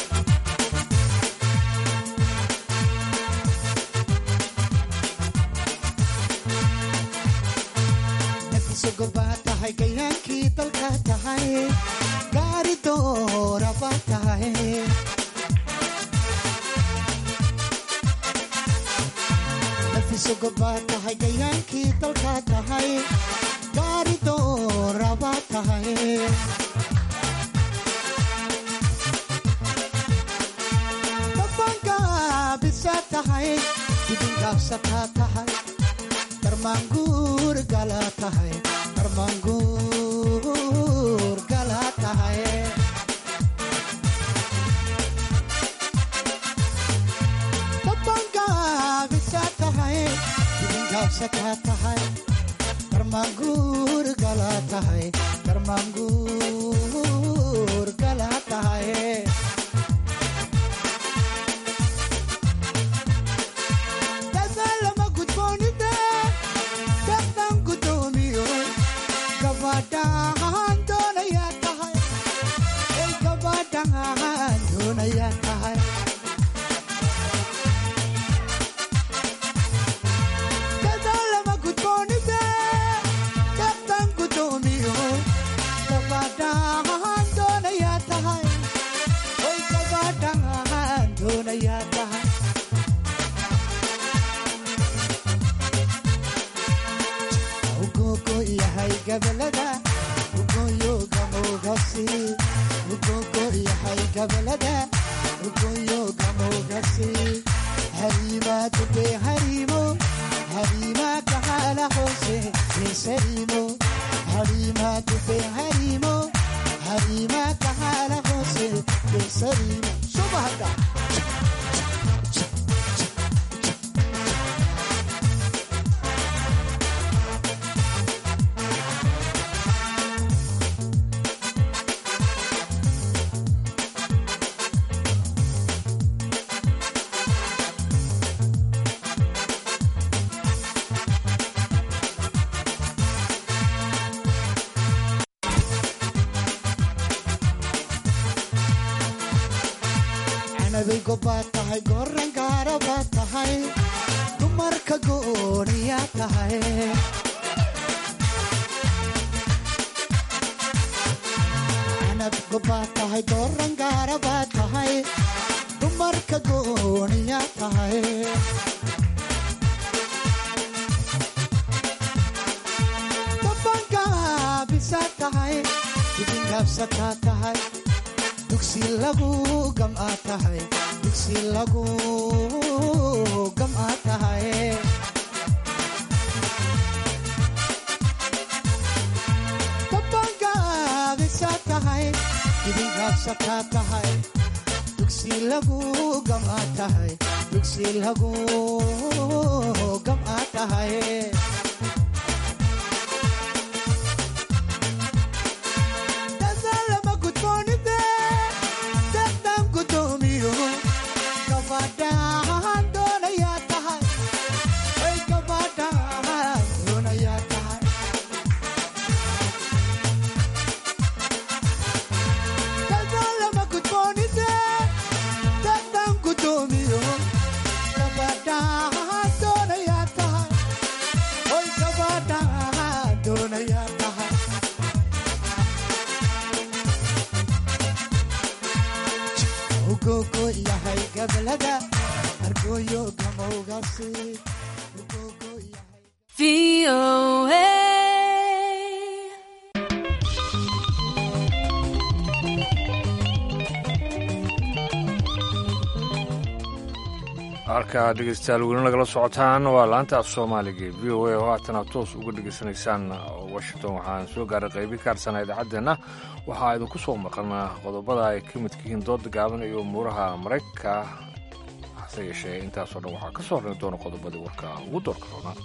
nafisogobaa tahay gayaankii dalka tahay gaari dooraba tahay nafisogobaa tahay gayaankii dalka tahay gaari dooraba tahay dabangaabisa tahay dibingaabsataa tahay darmaanguur gala tahay darmaanguur gala tahay dabangaabisa tahay dibingaabsataa tahay darmaanguur gala tahay darmaanguur gala tahay dadaalama gudboonida dadaan gudoomiyo gabadhaan doonayaa tahay ay gabadhaan doonayaa tahay dadaalama gudboonida dadaan gudoomiyo gabadhaan doonayaa tahay ay gabadhaan doonayaa tahay ugogo yahay gabalada ugoyo gamogasi ugogo yahay gabalada ugoyo gamogasi harima dube harimo harima kahala hose yesarimo harima dube harimo harima kahala hose yesarimo subahada canabay gobbaad tahay goran gaarabaad tahay dumarka gooniyaa tahay canab gobbaad tahay goran gaarabaad tahay dumarka gooniyaa tahay dabangaabisa tahay dibingaabsataa tahay dugsi lagu gam'a tahay dugsi lagu gam'a tahay dabangaabisa tahay dibingaabsataa tahay dugsi lagu gam'a tahay dugsi lagu gam'a tahay dadaalama gudboonide dadaan gudoomiyo gabadhaan doonayaa tahay ay gabadhaan doonayaa tahay dadaalama gudboonide dadaan gudoomiyo gabadhaan doonayaa tahay halkaa dhegeystayaal weli nagala socotaan waa laanta af soomaaliga v o a oo haatana toos uga dhegeysanaysaan washington waxaan soo gaaray qaybi ka harsanaa idaacaddeenna waxaa idinku soo maqan qodobada ay ka midka yihiin dooda gaaban iyo umuuraha maraykanka hase yeeshee intaasoo dhan waxaa ka soo horri doona qodobadii warka ugu doorka roonaa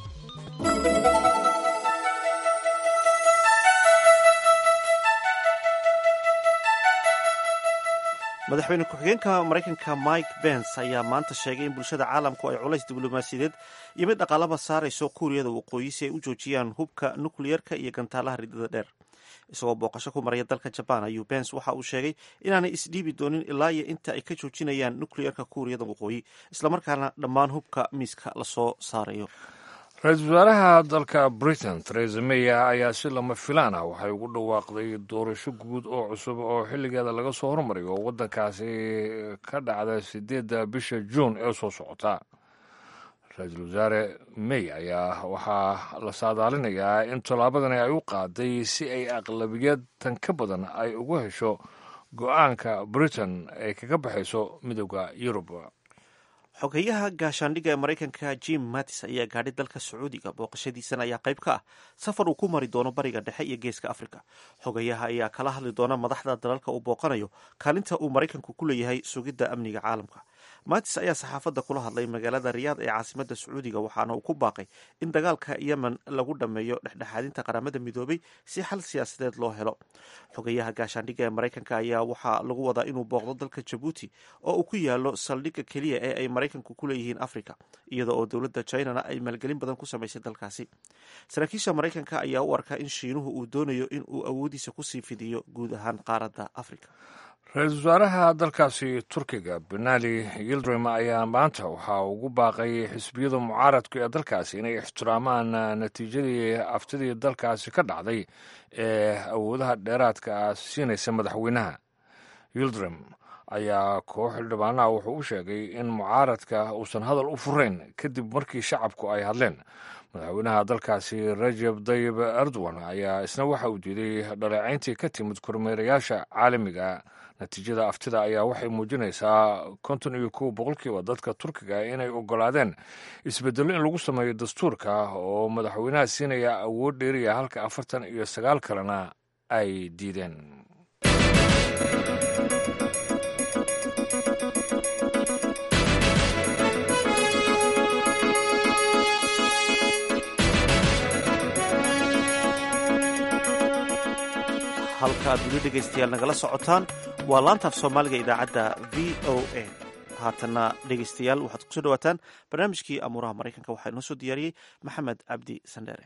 madaxweyne ku-xigeenka maraykanka mike bens ayaa maanta sheegay in bulshada caalamku ay culays diblomaasiyadeed iyo mid dhaqaalaba saarayso kuuriyada waqooyi si ay u joojiyaan hubka nukliyerka iyo gantaalaha ridada dheer isagoo booqasho ku maraya dalka jabaan ayuu bens waxa uu sheegay inaanay isdhiibi doonin ilaa iyo inta ay ka joojinayaan nukliyerka kuuriyada waqooyi islamarkaana dhammaan hubka miiska lasoo saarayo ra-iisul wasaaraha dalka britain theresa may ayaa si lama filaan ah waxay ugu dhawaaqday doorasho guud oo cusub oo xilligeeda laga soo hormariyo oo waddankaasi ka dhacda sideedda bisha juun ee soo socota ra-iisul wasaare may ayaa waxaa la saadaalinayaa in tallaabadani ay u qaaday si ay aqlabiyad tan ka badan ay ugu hesho go-aanka britain ay kaga baxayso midooda yurub xogeyaha gaashaandhigga ee maraykanka jim mattis ayaa gaadhay dalka sacuudiga booqashadiisana ayaa qayb ka ah safar uu ku mari doono bariga dhexe iyo geeska afrika xogeyaha ayaa kala hadli doona madaxda dalalka uu booqanayo kaalinta uu maraykanku ku leeyahay sugidda amniga caalamka mattis ayaa saxaafadda kula hadlay magaalada riyaad ee caasimadda sacuudiga waxaana uu ku baaqay in dagaalka yemen lagu dhammeeyo dhexdhexaadinta qaramada midoobay si xal siyaasadeed loo helo xogeyaha gaashaandhigga ee maraykanka ayaa waxaa lagu wadaa inuu booqdo dalka jabuuti oo uu ku yaalo saldhigga keliya ee ay maraykanku ku leeyihiin africa iyada oo dowladda chinana ay maalgelin badan ku samaysay dalkaasi saraakiisha maraykanka ayaa u arkaa in shiinuhu uu doonayo in uu awoodiisa kusii fidiyo guud ahaan qaaradda africa ra-iisul wasaaraha dalkaasi turkiga benali yildirim ayaa maanta waxaa ugu baaqay xisbiyada mucaaradku ee dalkaasi inay ixtiraamaan natiijadii aftidii dalkaasi ka dhacday ee awoodaha dheeraadka ah siinaysa madaxweynaha yildirim ayaa koox xildhibaanaha wuxuu u sheegay in mucaaradka uusan hadal u furayn kadib markii shacabku ay hadleen madaxweynaha dalkaasi rajeb dayib erdogan ayaa isna waxa uu diiday dhaleecayntii ka timid kormeerayaasha caalamiga natiijada aftida ayaa waxay muujinaysaa konton iyo kow boqolkiiba dadka turkiga inay ogolaadeen isbedelo in lagu sameeyo dastuurka oo madaxweynaha siinaya awood dheeriya halka afartan iyo sagaal kalena ay diideen halka aad weli dhegaystayaal nagala socotaan waa laantaaf soomaaliga idaacadda v o a haatana dhegaystayaal waxaad kusoo dhawaataan barnaamijkii amuuraha maraykanka waxaa inoo soo diyaariyey maxamed cabdi sandheere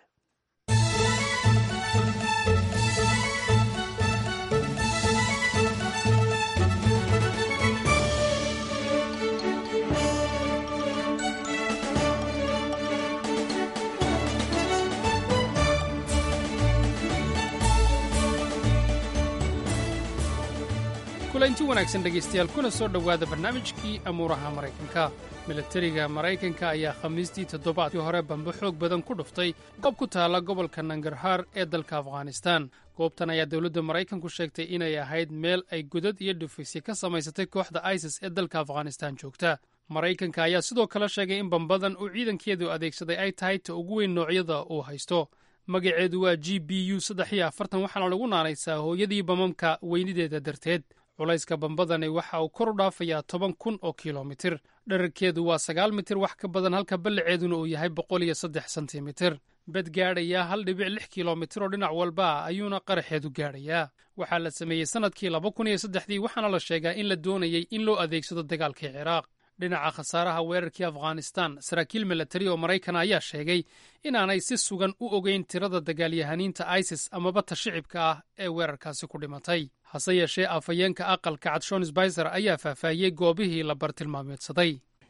kulanti wanaagsan dhegaystayaal kuna soo dhowaada barnaamijkii amuuraha maraykanka milatariga maraykanka ayaa khamiistii toddobaadkii hore bambe xoog badan ku dhuftay goob ku taalla gobolka nangarhaar ee dalka afghanistaan goobtan ayaa dowladda maraykanku sheegtay inay ahayd meel ay godad iyo dhufaysya ka samaysatay kooxda isis ee dalka afghanistaan joogta maraykanka ayaa sidoo kale sheegay in bambadan uu ciidankeedu adeegsaday ay tahay ta ugu weyn noocyada uu haysto magaceedu waa g b u saddex iyo afartan waxaana lagu naanaysaa hooyadii bamamka weynideeda darteed culayska bambadani waxa uu kor u dhaafayaa toban kun oo kilomitir dherarkeedu waa sagaal mitir wax ka badan halka ballaceeduna uu yahay boqol iyo saddex sentimitir bed gaadhayaa hal dhibic lix kilomitir oo dhinac walba ah ayuuna qaraxeedu gaadhayaa waxaa la sameeyey sannadkii laba kun iyo saddexdii waxaana la sheegaa in la doonayey in loo adeegsado dagaalkii ciraaq dhinaca khasaaraha weerarkii afghanistan saraakiil milatari oo maraykan ayaa sheegay inaanay si sugan u ogeyn tirada dagaalyahaniinta isis amaba ta shicibka ah ee weerarkaasi ku dhimatay hase yeeshee afhayeenka aqalka cad shon sbicer ayaa faahfaahiyey goobihii la bartilmaameedsaday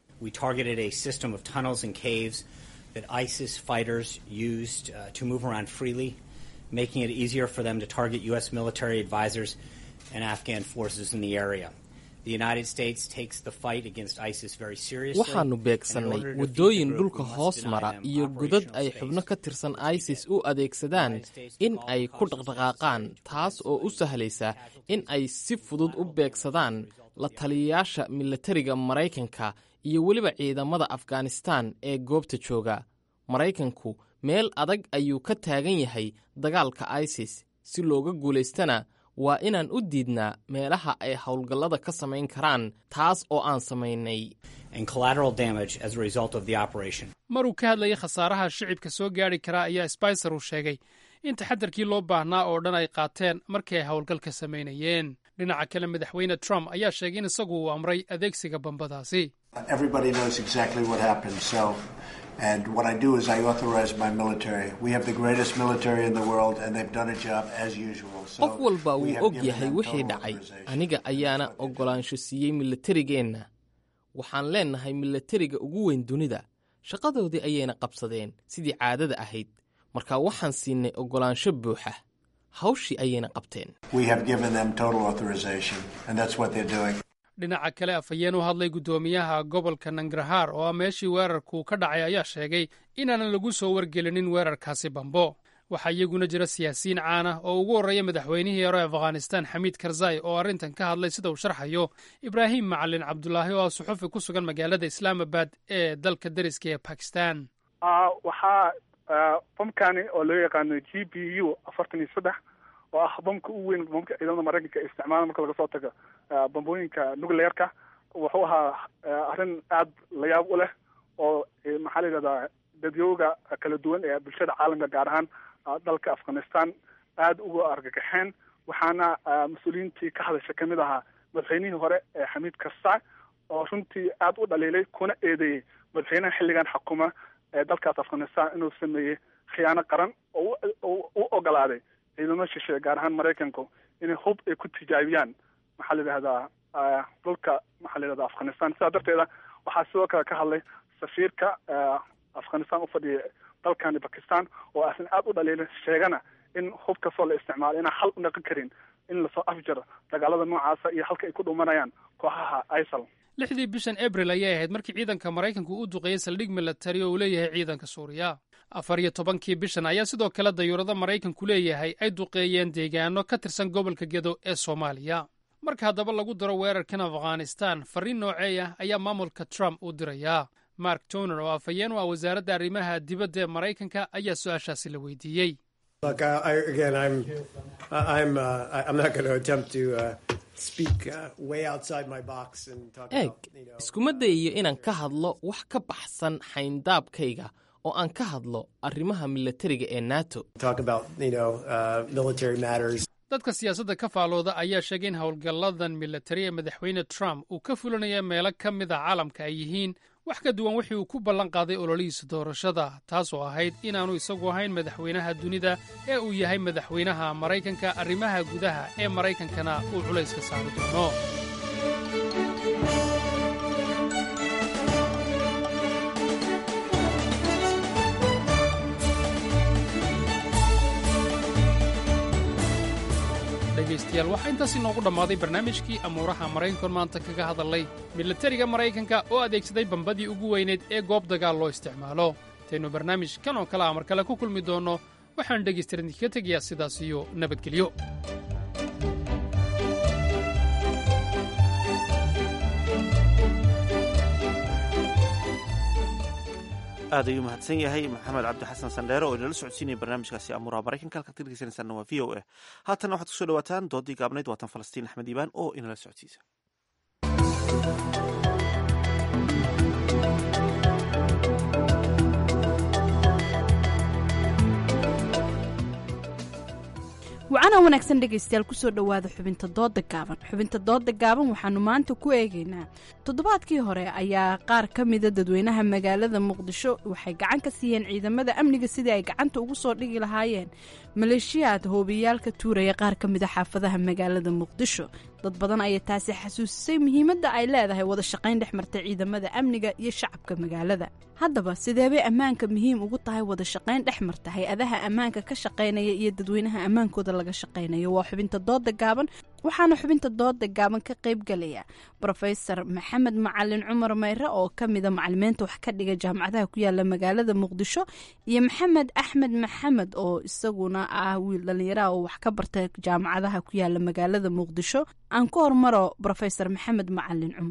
making it easier for them to target U.S. military advisors and Afghan forces in the area. waxaannu beegsannay waddooyin dhulka hoos mara iyo godad ay xubno ka tirsan isis u adeegsadaan in ay ku dhaqdhaqaaqaan taas oo u sahlaysa in ay si fudud u beegsadaan la taliyayaasha milatariga maraykanka iyo weliba ciidamada afghanistaan ee goobta jooga maraykanku meel adag ayuu ka taagan yahay dagaalka isis si looga guulaystana waa inaan u diidnaa meelaha ay howlgallada ka samayn karaan taas oo aan samaynay and collateral damage as a result of the operation. maruu ka hadlayay khasaaraha shicibka soo gaadhi karaa ayaa sbicer uu sheegay in taxadarkii loo baahnaa oo dhan ay qaateen markii ay howlgalka samaynayeen dhinaca kale madaxweyne trump ayaa sheegay in isagu uu amray adeegsiga bambadaasi Everybody knows exactly what happened. So, and what I do is I authorize my military. We have the greatest military in the world, and they've done a job as usual. So qof walba we wuu have og given yahay them wixii total dhacay authorization. aniga ayaana oggolaansho siiyey milatarigeenna waxaan leennahay milatariga ugu weyn dunida shaqadoodii ayayna qabsadeen sidii caadada ahayd marka waxaan siinay oggolaansho buuxa hawshii ayayna qabteen We have given them total authorization, and that's what they're doing. dhinaca kale afhayeen u hadlay guddoomiyaha gobolka nangarhaar oo ah meeshii weerarku ka dhacay ayaa sheegay inaanan lagu soo wargelinin weerarkaasi bambo waxaa iyaguna jira siyaasiyiin caan ah oo ugu horreeya madaxweynihii hore afghanistan xamiid karzai oo arrintan ka hadlay sida uu sharxayo ibraahim macalin cabdulaahi oo ah suxufi ku sugan magaalada islaamabad ee dalka deriska ee bakistan Ah, waxaa ah, bamkani oo loo yaqaano g b u afartan iyo saddex oo ah bamka ugu weyn bamka ciidamada maraykanka ay isticmaalaan marka laga soo tago ah, bambooyinka nuclearka wuxuu ahaa ah, arrin aad la yaab u leh oo eh, maxaa la yidhahdaa dadyooga kala duwan ee bulshada caalamka gaar ahaan ah, dalka afghanistan aad uga argagaxeen waxaana ah, mas-uuliyiintii ka hadasha kamid ahaa madaxweynihii hore ee xamiid karzai oo runtii aad u dhaliilay kuna eedeeyey madaxweynaha xilligan xukuma ee dalkaas afghanistan inuu sameeyey khiyaano qaran oo u- u- u ogolaaday ciidamo shishe gaar ahaan maraykanku inay hub ay ku tijaabiyaan maxaa la yidhahdaa ah, dhulka maxaa la yidhahdaa afghanistan sidaa darteeda waxaa sidoo kale ka hadlay safiirka ah, afghanistan u fadhiya dalkani bakistan oo asin aad u dhaliilay sheegana in hub kastoo la isticmaalo inaan xal u dhaqan karin in lasoo afjaro dagaalada noocaasa iyo halka ay ku dhumanayaan kooxaha isal lixdii bishan abril ayay ahayd markii ciidanka maraykanku u duqeeyey saldhig milatari oo uu leeyahay ciidanka suuriya afar iyo tobankii bishan ayaa sidoo kale dayuurado maraykanku leeyahay ay duqeeyeen deegaano ka tirsan gobolka gedo ee soomaaliya marka haddaba lagu daro weerarkan afghanistan farriin noocee ah ayaa maamulka trump u dirayaa mark toner oo afhayeen u ah wasaaradda arrimaha dibadda ee maraykanka ayaa su-aashaasi la weydiiyey Look, I, I, again, I'm, I'm, uh, I- I'm not going to attempt to uh, speak uh, way outside my box and talk eeg about, you know, iskuma dayayo inaan ka hadlo wax ka baxsan xayndaabkayga oo aan ka hadlo arrimaha milatariga ee nato talk about, you know, uh, military matters. dadka siyaasadda ka faalooda ayaa sheegay in howlgalladan milatari ee madaxweyne trump uu ka fulinaya meelo ka mid a caalamka ay yihiin wax ka duwan wixii uu ku ballan qaaday ololihiisa doorashada taasoo ahayd inaannu isagu ahayn madaxweynaha dunida ee uu yahay madaxweynaha maraykanka arrimaha gudaha ee maraykankana uu culayska saari doono dhegaystayaal waxaa intaas inoogu dhammaaday barnaamijkii amuuraha maraykankoon maanta kaga hadalnay milatariga maraykanka oo adeegsaday bambadii ugu weyneyd ee goob dagaal loo isticmaalo intaynu barnaamij kan oo kale a mar kale ku kulmi doonno waxaan dhegaystayaal idinkaga tegayaa sidaas iyo nabadgelyo aad ayuu mahadsan yahay maxamed cabdi xasan sandheere oo inala socodsiinaya barnaamijkaasi amuuraha maraykanka halkaad ka dhegeysanaysaana waa v o a haatanna waxaad kusoo dhawaataan doodii gaabnayd waatan falastiin axmed iibaan oo inala socodsiisa wacana wanaagsan dhegaystayaal kusoo dhowaada xubinta dooda gaaban xubinta dooda gaaban waxaanu maanta ku eegaynaa toddobaadkii hore ayaa qaar ka mida dadweynaha magaalada muqdisho waxay gacan ka siiyeen ciidamada amniga sidii ay gacanta ugu soo dhigi lahaayeen maleeshiyaad hoobiyaal ka tuuraya qaar ka mida xaafadaha magaalada muqdisho dad badan ayaa taasi xasuusisay muhiimadda ay leedahay wada shaqayn dhex marta ciidamada amniga iyo shacabka magaalada haddaba sideebay ammaanka muhiim ugu tahay wada shaqayn dhex marta hay-adaha ammaanka ka shaqaynaya iyo dadweynaha ammaankooda laga shaqaynayo waa xubinta dooda gaaban waxaana xubinta dooda gaaban ka qaybgalaya rofesor maxamed macalin cumar mayre oo ka mida macalimiinta wax ka dhiga jaamacadaha ku yaala magaalada muqdisho iyo maxamed axmed maxamed oo isaguna ah wiil dhalinyaraha oo wax ka barta jaamacadaha ku yaala magaalada muqdisho aan ku hormaro rofesor maxamed macalin cumar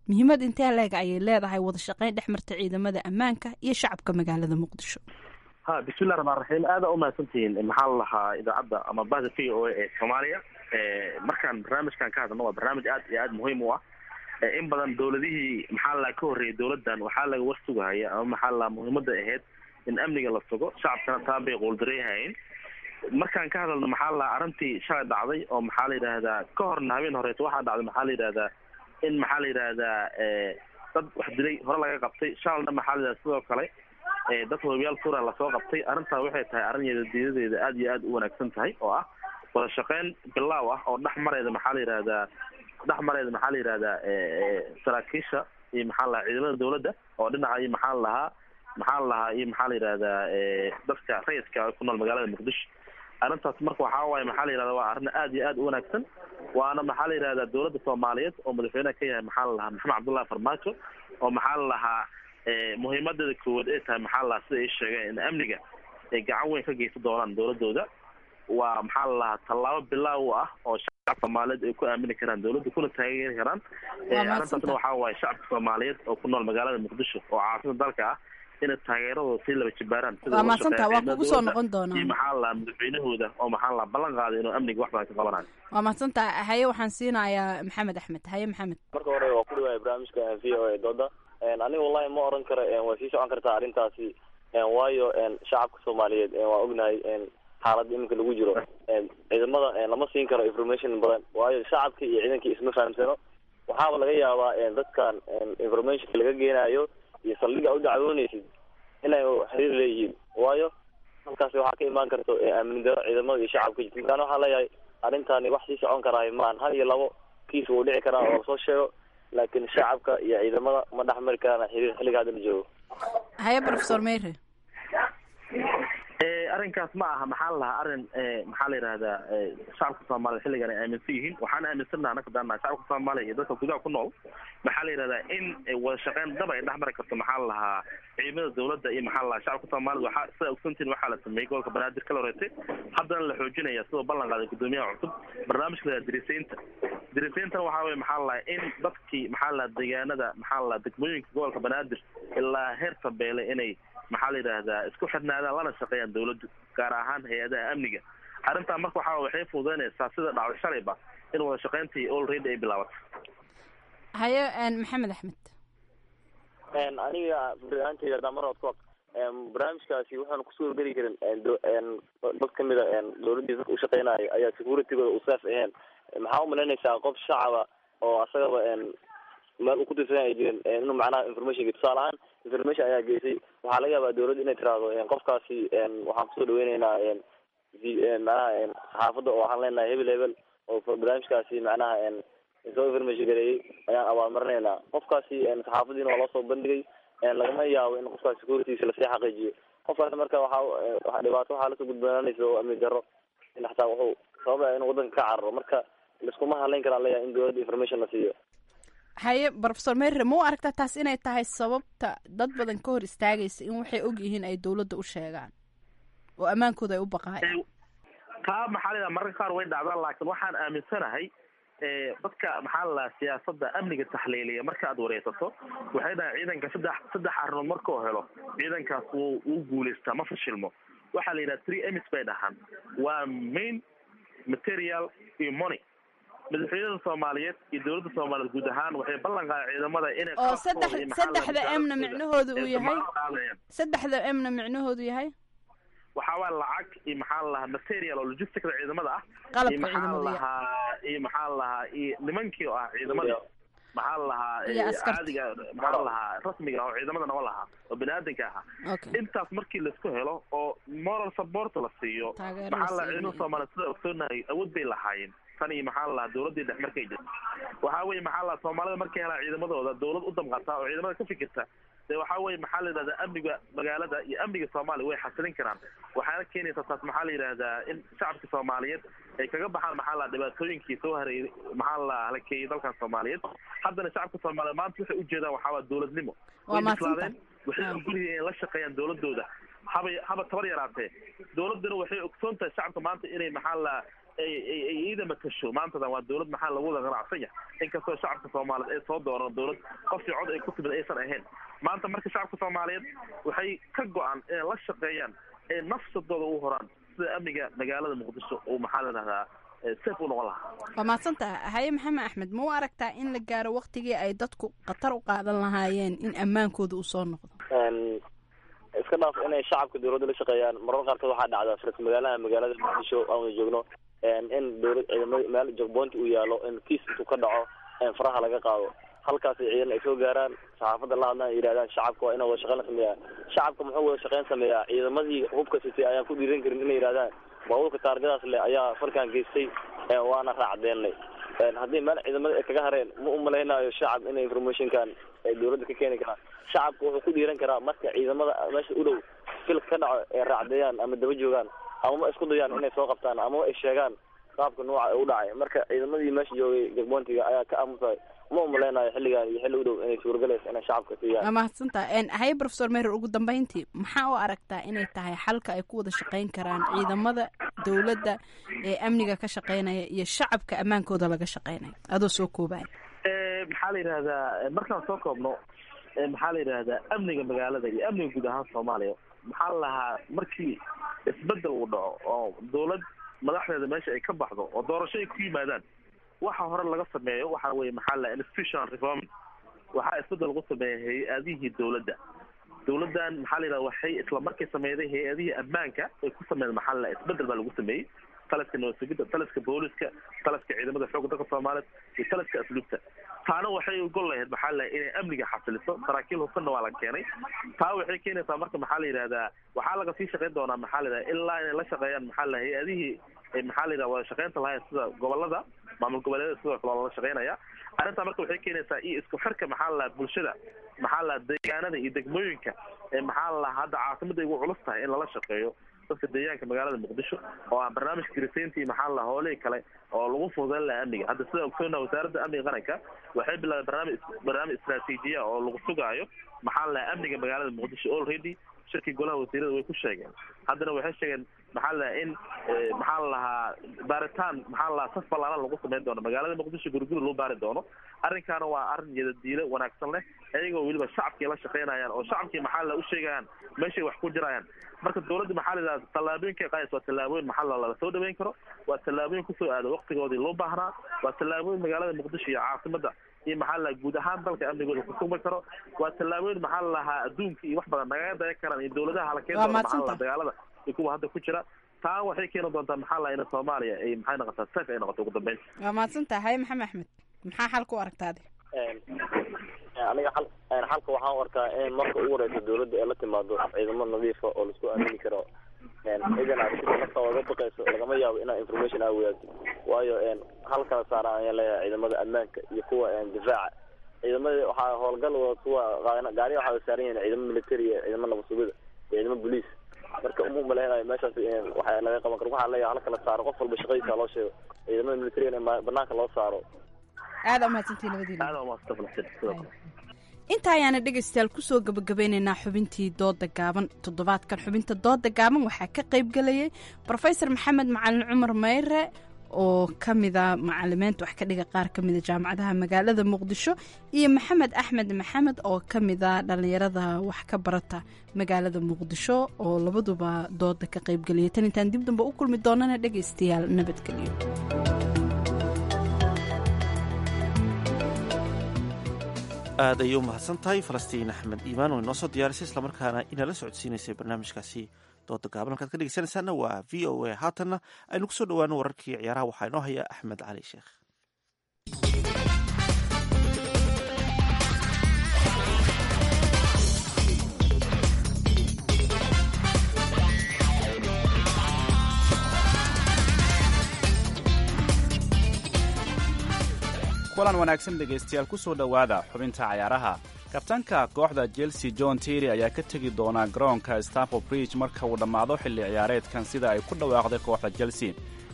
muhiimad intee leeg ayay leedahay wada shaqayn dhex marta ciidamada ammaanka iyo shacabka magaalada muqdisho ha bismillahi raxmaan raxiim aada umahadsantihiin maxaa la lahaa idaacadda ama bahda v o a ee soomaaliya markaan barnaamijkan ka hadlno waa barnaamij aad iyo aad muhiim u ah in badan dowladihii maxaa la ka horreeyay dowladdan waxaa laga war sugahaya ama maxaa la muhiimada ahayd in amniga la sugo shacabkana taa bay quuldareehayn markaan ka hadalno maxaa la arrintii shalay dhacday oo maxaa la yidhaahdaa ka horna habeen horeeto waxaa dhacday maxaa la yidhahdaa in maxaa la yidhaahdaa dad wax dilay hore laga qabtay shalalna maxaa la yidhahda sidoo kale dad hobiyaal tuura lasoo qabtay arrintaa waxay tahay arrin yadadiidadeeda aad iyo aad u wanaagsan tahay oo ah wada shaqeyn bilaaw ah oo dhex mareeda maxaa la yidhahdaa dhex mareeda maxaa la yidhahdaa saraakiisha iyo maxaa la ciidamada dowladda oo dhinaca iyo maxaa la lahaa maxaa la lahaa iyo maxaa la yidhahdaa dadka rayidka ku nool magaalada muqdisho arrintaas marka waxaa waaye maxaa la yidhahda waa arrin aad iyo aad u wanaagsan waana maxaa la yidhahdaa dowladda soomaaliyeed oo madaxweyneha ka yahay maxaa la lahaa maxamed cabdullahi farmaajo oo maxaa la lahaa muhiimadeeda koowaad ay tahay maxaa la lahaa sida ay sheegeen in amniga ay gacan weyn ka geysan doonaan dowladooda waa maxaa la lahaa tallaabo bilaaw u ah oo shacabka soomaaliyeed ay ku aamini karaan dowladda kuna taageeri karaan arrintaasna waxaa waaye shacabka soomaaliyeed oo ku nool magaalada muqdisho oo caasimada dalka ah inay taageeradooda sii laba jibaaraan waa maadsantaha waa kugu soo noqon doonaa iyo maxaa la lahaa madaxweynahooda oo maxaa la lahaa ballan qaaday inuu amniga wax badan ka qabanayo waa mahadsantaha haye waxaan siinayaa maxamed axmed haye maxamed marka hore waa ku dhiwaaya barnaamijka v o a dooda aniga wallahi ma oran karo waa sii socon kartaa arrintaasi waayo shacabka soomaaliyeed waa ognahay xaaladda iminka lagu jiro ciidamada lama siin karo information badan waayo shacabka iyo ciidankii isma fahamsano waxaaba laga yaabaa dadkan informationka laga geenayo iyo saldhiga u dacwoonaysid inay xiriir leeyihiin waayo halkaasi waxaa ka imaan karto aamin daro ciidamada iyo shacabka jirta markaan waxaa leeyahay arrintani wax sii socon karaayo maan hal iyo labo kiis wuu dhici karaa oo lasoo sheego laakiin shacabka iyo ciidamada ma dhex mari karaan xiriir xilliga hadda la joogo haye professor meyre arrinkaas ma aha maxaa la lahaa arrin maxaa la yidhahdaa shacabka soomaaliya xilligan ay aaminsan yihiin waxaan aaminsannaha anaka daanaha shacabka soomaaliya iyo dadka gudaha ku nool maxaa la yidhahdaa in wada shaqeyn dab ay dhex mari karto maxaa la lahaa ciidamada dowladda iyo maxaa la lahaa shacabka soomaalida waxaa sida ogsantiin waxaa la sameeyey gobolka banaadir kala horeetay haddana la xoojinaya sidoo ballan qaaday guddoomiyaha cusub barnaamijka la dirisaynta dirisayntana waxaa weye maxaa la lahaa in dadkii maxaa la lahaa deegaanada maxaa la lahaa degmooyinka gobolka banaadir ilaa heer tabeele inay maxaa la yidhaahdaa isku xidhnaadaan lana shaqeeyaan dowladdu gaar ahaan hay-adaha amniga arrintaa marka waxaa waxay fududeynaysaa sida dhacday shalayba in wada shaqeyntii already ay bilaabato haye maxamed axmed aniga ahaanteyda haddaan mar hood ku barnaamijkaasi waxaan kusoo geli karin dad kamid a dowladdiisa dadka ushaqeynayo ayaa securitygooda u saaf aheen maxaa umalaynaysaa qof shacaba oo asagaba meel uu ku tirsan ay jirin inuu macnaha information tusaale ahaan information ayaa geysay waxaa laga yaabaa dowladda inay tiraahdo qofkaasi waxaan kusoo dhaweyneynaa macnaha saxaafadda oo waxaan leenahay hebel hebel oo barnaamijkaasi macnaha soo information gareeyey ayaan abaalmarinaynaa qofkaasi saxaafadiina waa loo soo bandhigay lagama yaabo in qofkaas securitysa lasii xaqiijiyo qofkaas marka waxa dhibaato waxaa lasoo gudbanaanaysa oo amni daro in xataa wuxuu sababaya inuu wadanka ka cararo marka laiskuma hadlayn karaan leeyahay in dowladda information la siiyo haye professor merre ma u aragtaa taas inay tahay sababta dad badan ka hor istaagaysa in waxay og yihiin ay dowladda u sheegaan oo ammaankooda ay u baqaayaan taa maxaa la yidhaha mararka qaar way dhacdaan laakiin waxaan aaminsanahay dadka maxaa la lahaa siyaasadda amniga taxliiliya marka aad wareysato waxay dhahaan ciidanka saddex saddex arrimood markuu helo ciidankaas wuu wuu guulaystaa ma fashilmo waxaa la yidhaha three emis bay dhahaan waa main material iyo money madaxweynada soomaaliyeed iyo dowladda soomaaliyeed guud ahaan waxay ballan qaadeen ciidamada inay oo saddex saddexda emna micnahoodu uu yahay saddexda emna micnahoodu yahay waxaa waa lacag iyo maxaa la lahaa material oo logisticda ciidamada ah Qalabka iyo maxaa ciidamada, lahaa iyo maxaa lahaa iyo nimankii oo ah ciidamada maxaa lahaa Iyo askarta. caadiga maxaa lahaa rasmiga oo ciidamada noo lahaa oo baniaadanka ahaa Okay. intaas markii laisku helo oo moral support la siiyo Taageero la maxaa la siiyo. ciidamada soomaaliya sida ogsoonahay awood bay lahaayeen tan iyo maxaa lahaa dowladii dhex markay jirto waxaa weeye maxaa lahaa soomaalida markay helaan ciidamadooda dowlad u damqata oo ciidamada ka fikirta dee waxaa weeye maxaa la yidhahdaa amniga magaalada iyo amniga soomaaliya way xasilin karaan waxaana keenaysa taas maxaa la yidhahdaa in shacabka soomaaliyeed ay kaga baxaan maxaa la dhibaatooyinkii soo hareeyay maxaa la halakeeyey dalkan soomaaliyeed haddana shacabka soomaaliyeed maanta waxay ujeedaan waxaa waa dowladnimo Waa way mahadsantahay. bislaadeen waxay ogolyihiin inay la shaqeeyaan dowladooda haba haba tabar yaraatee dowladuna waxay ogsoon tahay shacabka maanta inay maxaa la ay ay ay iida matasho maantadan waa dowlad maxaa lagu wada ganacsan yahay inkastoo shacabka soomaaliyeed ay soo dooran dowlad qofkii cod ay ku timid aysan ahayn maanta marka shacabka soomaaliyeed waxay ka go-an inay la shaqeeyaan ee nafsadooda u horaan sida amniga magaalada muqdisho uu maxaa la dhahdaa safe u noqon lahaa waa mahadsantaha haye maxamed axmed ma u aragtaa in la gaaro waktigii ay dadku khatar u qaadan lahaayeen in ammaankooda uu soo noqdo iska dhaaf inay shacabka dowladda la shaqeeyaan marar qaarkood waxaa dhacdaa faras magaalaha magaalada muqdisho aan wada joogno in dowlad ciidamada meel jogboonti uu yaalo in kiis intuu ka dhaco faraha laga qaado halkaas ciidan ay soo gaaraan saxaafadda la hadlaan yidhahdaan shacabka waa inaa wada shaqeyn la sameeyaa shacabka muxuu wada shaqeyn sameeyaa ciidamadii hubka sitay ayaan ku dhiiran karin inay yidhahdaan baabuurka taargadaas leh ayaa falkan geystay waana raacdeennay haddii meel ciidamada ay kaga hareen ma u malaynayo shacab inay informationkan ay dowladda ka keeni karaan shacabka wuxuu ku dhiiran karaa marka ciidamada meesha u dhow filka ka dhaco ay raacdeeyaan ama daba joogaan amama isku dayaan inay soo qabtaan amaba ay sheegaan qaabka nooca u dhacay marka ciidamadii meesha joogay jagboontiga ayaa ka aamusay ma u malaynayo xilligan iyo xilli u dhow inay suuragalaysa inay shacabka siiyaan waa mahadsantaha haye professor merer ugu dambeyntii maxaa u aragtaa inay tahay xalka ay ku wada shaqeyn karaan ciidamada dowladda ee amniga ka shaqeynaya iyo shacabka ammaankooda laga shaqeynaya adoo soo koobaya maxaa la yidhahdaa markaan soo koobno maxaa la yidhahdaa amniga magaalada iyo amniga guud ahaan soomaaliya maxaa la lahaa markii isbedel uu dhaco oo dowlad madaxdeeda meesha ay ka baxdo oo doorasho ay ku yimaadaan waxa hore laga sameeyo waxa weye maxaa la institutional reforming waxaa isbedel lagu sameeya hay-adihii dowladda dowladdan maxaa la yidhahda waxay isla markay sameyday hay-adihii ammaanka ay ku sameeyeen maxaa la isbedel baa lagu sameeyey taliska nabadgelyada taliska booliska taliska ciidamada xoogga dalka soomaaliyeed iyo taliska asluubta taana waxay ogol lahayd maxaa la inay amniga xasiliso saraakiil hubsanna waa la keenay taa waxay keenaysaa marka maxaa la yidhahdaa waxaa laga sii shaqeyn doonaa maxaa la yidhahda ilaa inay la shaqeeyaan maxaa la hay-adihii maxaa la yidhahda wada shaqeynta lahayn sida gobolada maamul goboleedyada sidoo kale waa lala shaqeynaya arrintaa marka waxay keenaysaa iyo isku xirka maxaa la bulshada maxaa la deegaanada iyo degmooyinka ee maxaa la hadda caasimada igu culus tahay in lala shaqeeyo dadka deegaanka magaalada muqdisho oo aan barnaamijka girisayntii maxaa la howlihii kale oo lagu fududeyn laha amniga hadda sida ogsoona wasaaradda amniga qaranka waxay bilaabeen barnaamij barnaamij istaraatiijiya oo lagu sugaayo maxaa la amniga magaalada muqdisho already shirkii golaha wasiirada way ku sheegeen haddana waxay sheegeen maxaa la in maxaa la lahaa baaritaan maxaa la lahaa saf ballaaran lagu sameyn doono magaalada muqdisho guriguri loo baari doono arrinkaana waa arrin yadadiile wanaagsan leh iyagoo weliba shacabkii la shaqeynayaan oo shacabkii maxaa la u sheegayaan meeshay wax ku jirayaan marka dowladda maxaa la yidhahda tallaabooyinka qaadaysa waa tallaabooyin maxaa la lala soo dhaweyn karo waa tallaabooyin kusoo aada waqtigoodii loo baahnaa waa tallaabooyin magaalada muqdisho iyo caasimada iyo maxaa la guud ahaan dalka amnigooda kusugmi karo waa tallaabooyin maxaa la lahaa adduunka iyo wax badan nagaga daya karaan iyo dowladaha hala keen doona maxaa la dagaalada iyo kuwa hadda ku jira taa waxay keeni doontaa maxaa la in soomaaliya ay maxay noqotaa safe ay noqoto ugu dambeyn waa mahadsantaha haye maxamed axmed maxaa xalka u aragtaadi aniga xal xalka waxaan u arkaa in marka ugu horeysa dowladda ay la timaado ciidamo nadiifa oo laisku aamini karo ciidan aad sida nafta oga baqayso lagama yaabo inaa information aa wadaagto waayo hal kala saara ayaan leeyahay ciidamada ammaanka iyo kuwa difaaca ciidamada waxaa howlgal kuwa gaariya waxaa saaran yihiin ciidamo military iyo ciidamo nabasugida iyo ciidamo boliis marka uma malaynayo meeshaas waxa laga qaban karo waxaa leeyahay hal kala saaro qof walba shaqadiisa loo sheego ciidamada militariga in banaanka loo saaro aada umahadsantii labadiina aada umahadsantahay sidoo kale inta ayaana dhegaystayaal kusoo gabagabeynaynaa xubintii dooda gaaban toddobaadkan xubinta dooda gaaban waxaa ka qayb galayay rofesor maxamed macalin cumar meyre oo ka mida macalimiinta wax ka dhiga qaar ka mida jaamacadaha magaalada muqdisho iyo maxamed axmed maxamed oo ka mida dhallinyarada wax ka barata magaalada muqdisho oo labaduba dooda ka qaybgelaya tan intaan dib damba u kulmi doonana dhegaystayaal nabadgelyo aad ayay u mahadsan tahay falastiin axmed iimaan oo inoo soo diyaarisay islamarkaana inala socodsiinaysay barnaamijkaasi dooda gaaban halkaad ka dhegeysanaysaana waa v o a haatanna aynu kusoo dhowaano wararkii ciyaaraha waxaa inoo haya axmed cali sheekh kulan wanaagsan dhegaystayaal ku soo dhowaada xubinta cayaaraha kabtanka kooxda chelsea john terry ayaa ka tegi doona garoonka stanford bridge marka uu dhammaado xilli ciyaareedkan sida ay ku dhawaaqday kooxda chelsea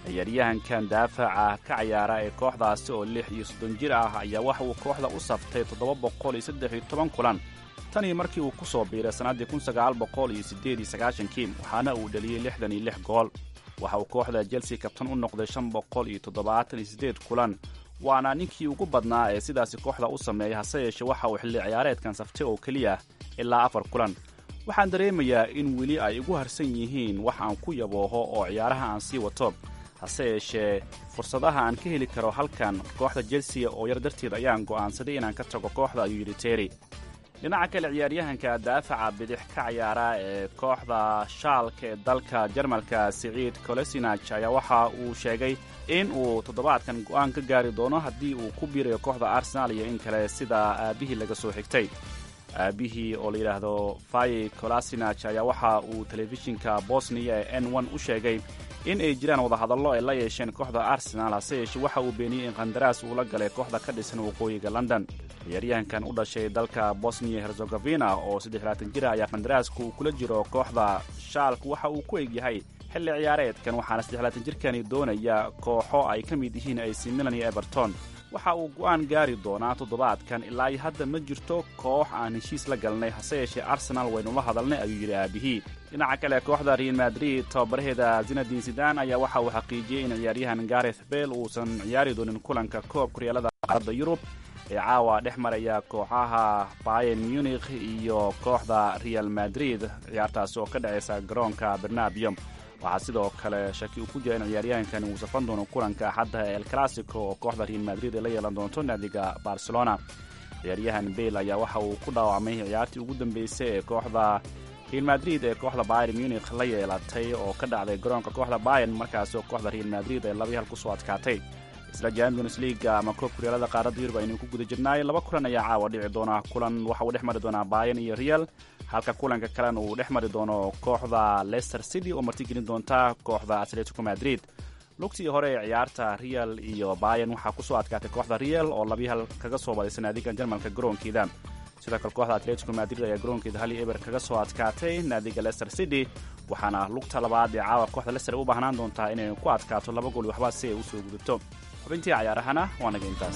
ciyaaryahankan daafaca ka cayaara ee kooxdaasi oo lix iyo soddon jir ah ayaa waxa uu kooxda u saftay toddoba boqol iyo saddex iyo toban kulan tanii markii uu ku soo biiray sannaddii kun sagaal boqol iyo siddeed iyo sagaashankii waxaana uu dhaliyey lixdan iyo lix gool waxa uu kooxda chelsea kabtan u noqday shan boqol iyo toddobaatan iyo siddeed kulan waana ninkii ugu badnaa ee sidaasi kooxda u sameeya hase yeeshee waxa uu xilli ciyaareedkan saftay oo keliya ilaa afar kulan waxaan dareemayaa in weli ay igu harsan yihiin wax aan ku yabooho oo ciyaaraha aan sii wato hase yeeshee fursadaha aan ka heli karo halkan kooxda chelsea oo yar darteed ayaan go'aansaday inaan ka tago kooxda ayuu yidhi terry dhinaca kale ciyaaryahanka daafaca bidix ka cayaara ee kooxda shaalka ee dalka jarmalka siciid kolesinaj ayaa waxa uu sheegay in uu toddobaadkan go'aan ka gaari doono haddii uu ku biirayo kooxda arsenaal iyo in kale sida aabbihii laga soo xigtay aabbihii oo la yidhaahdo fayi kolasinaj ayaa waxa uu telefishinka bosniya ee n n u sheegay in ay jiraan wadahadallo ay la yeesheen kooxda arsenaal hase yeeshee waxa uu beeniyey in qandaraas uu la galay kooxda ka dhisan waqooyiga london ciyaaryahankan u dhashay dalka bosniya herzegovina oo saddexlaatan jira ayaa qandaraaska uu kula jiro kooxda shaalk waxa uu ku egyahay xilli ciyaareedkan waxaana saddexlaatan jirkani doonaya kooxo ay ka mid yihiin ac milan iyo everton waxa uu go'aan gaari doonaa toddobaadkan ilaa iyo hadda ma jirto koox aan heshiis la galnay hase yeeshee arsenaal waynula hadalnay ayuu yidhi aabihii dhinaca kale kooxda real madrid tababaraheeda zinadin sidan ayaa waxa uu xaqiijiyey in ciyaaryahan gareth bel uusan ciyaari doonin kulanka koob kuryaalada qaaradda yurub ee caawa dhex maraya kooxaha bayen munikh iyo kooxda real madrid ciyaartaasi oo ka dhacaysa garoonka bernabium waxaa sidoo kale shaki uu ku jira in ciyaaryahankani uu safan doono kulanka axadda el classico oo kooxda real madrid ay la yeelan doonto naadiga barcelona ciyaaryahan bale ayaa waxa uu ku dhaawacmay ciyaartii ugu dambeysay ee kooxda real madrid ee kooxda bayer munikh la yeelatay oo ka dhacday garoonka kooxda bayen markaasi oo kooxda real madrid ay labii hal kusoo adkaatay isla champions leaga ama koob kuryaalada qaaradda yurub aynu ku guda jirnaay laba kulan ayaa caawa dhici doona kulan waxa uu dhex mari doonaa bayan iyo real halka kulanka kalena uu dhex mari doono kooxda leicester city oo martigelin doonta kooxda atletico madrid lugtii hore ee ciyaarta real iyo bayan waxaa kusoo adkaatay kooxda real oo labii hal kaga soo badaysa naadiga jarmalka garoonkeeda sidoo kale kooxda atletico madrid ayaa garoonkeeda hal iyo eber kaga soo adkaatay naadiga leicester city waxaana lugta labaad ee caawa kooxda leicester u baahnaan doontaa inay ku adkaato laba gool waxba si ay usoo gudubto xubintii cayaarahana waa naga intaas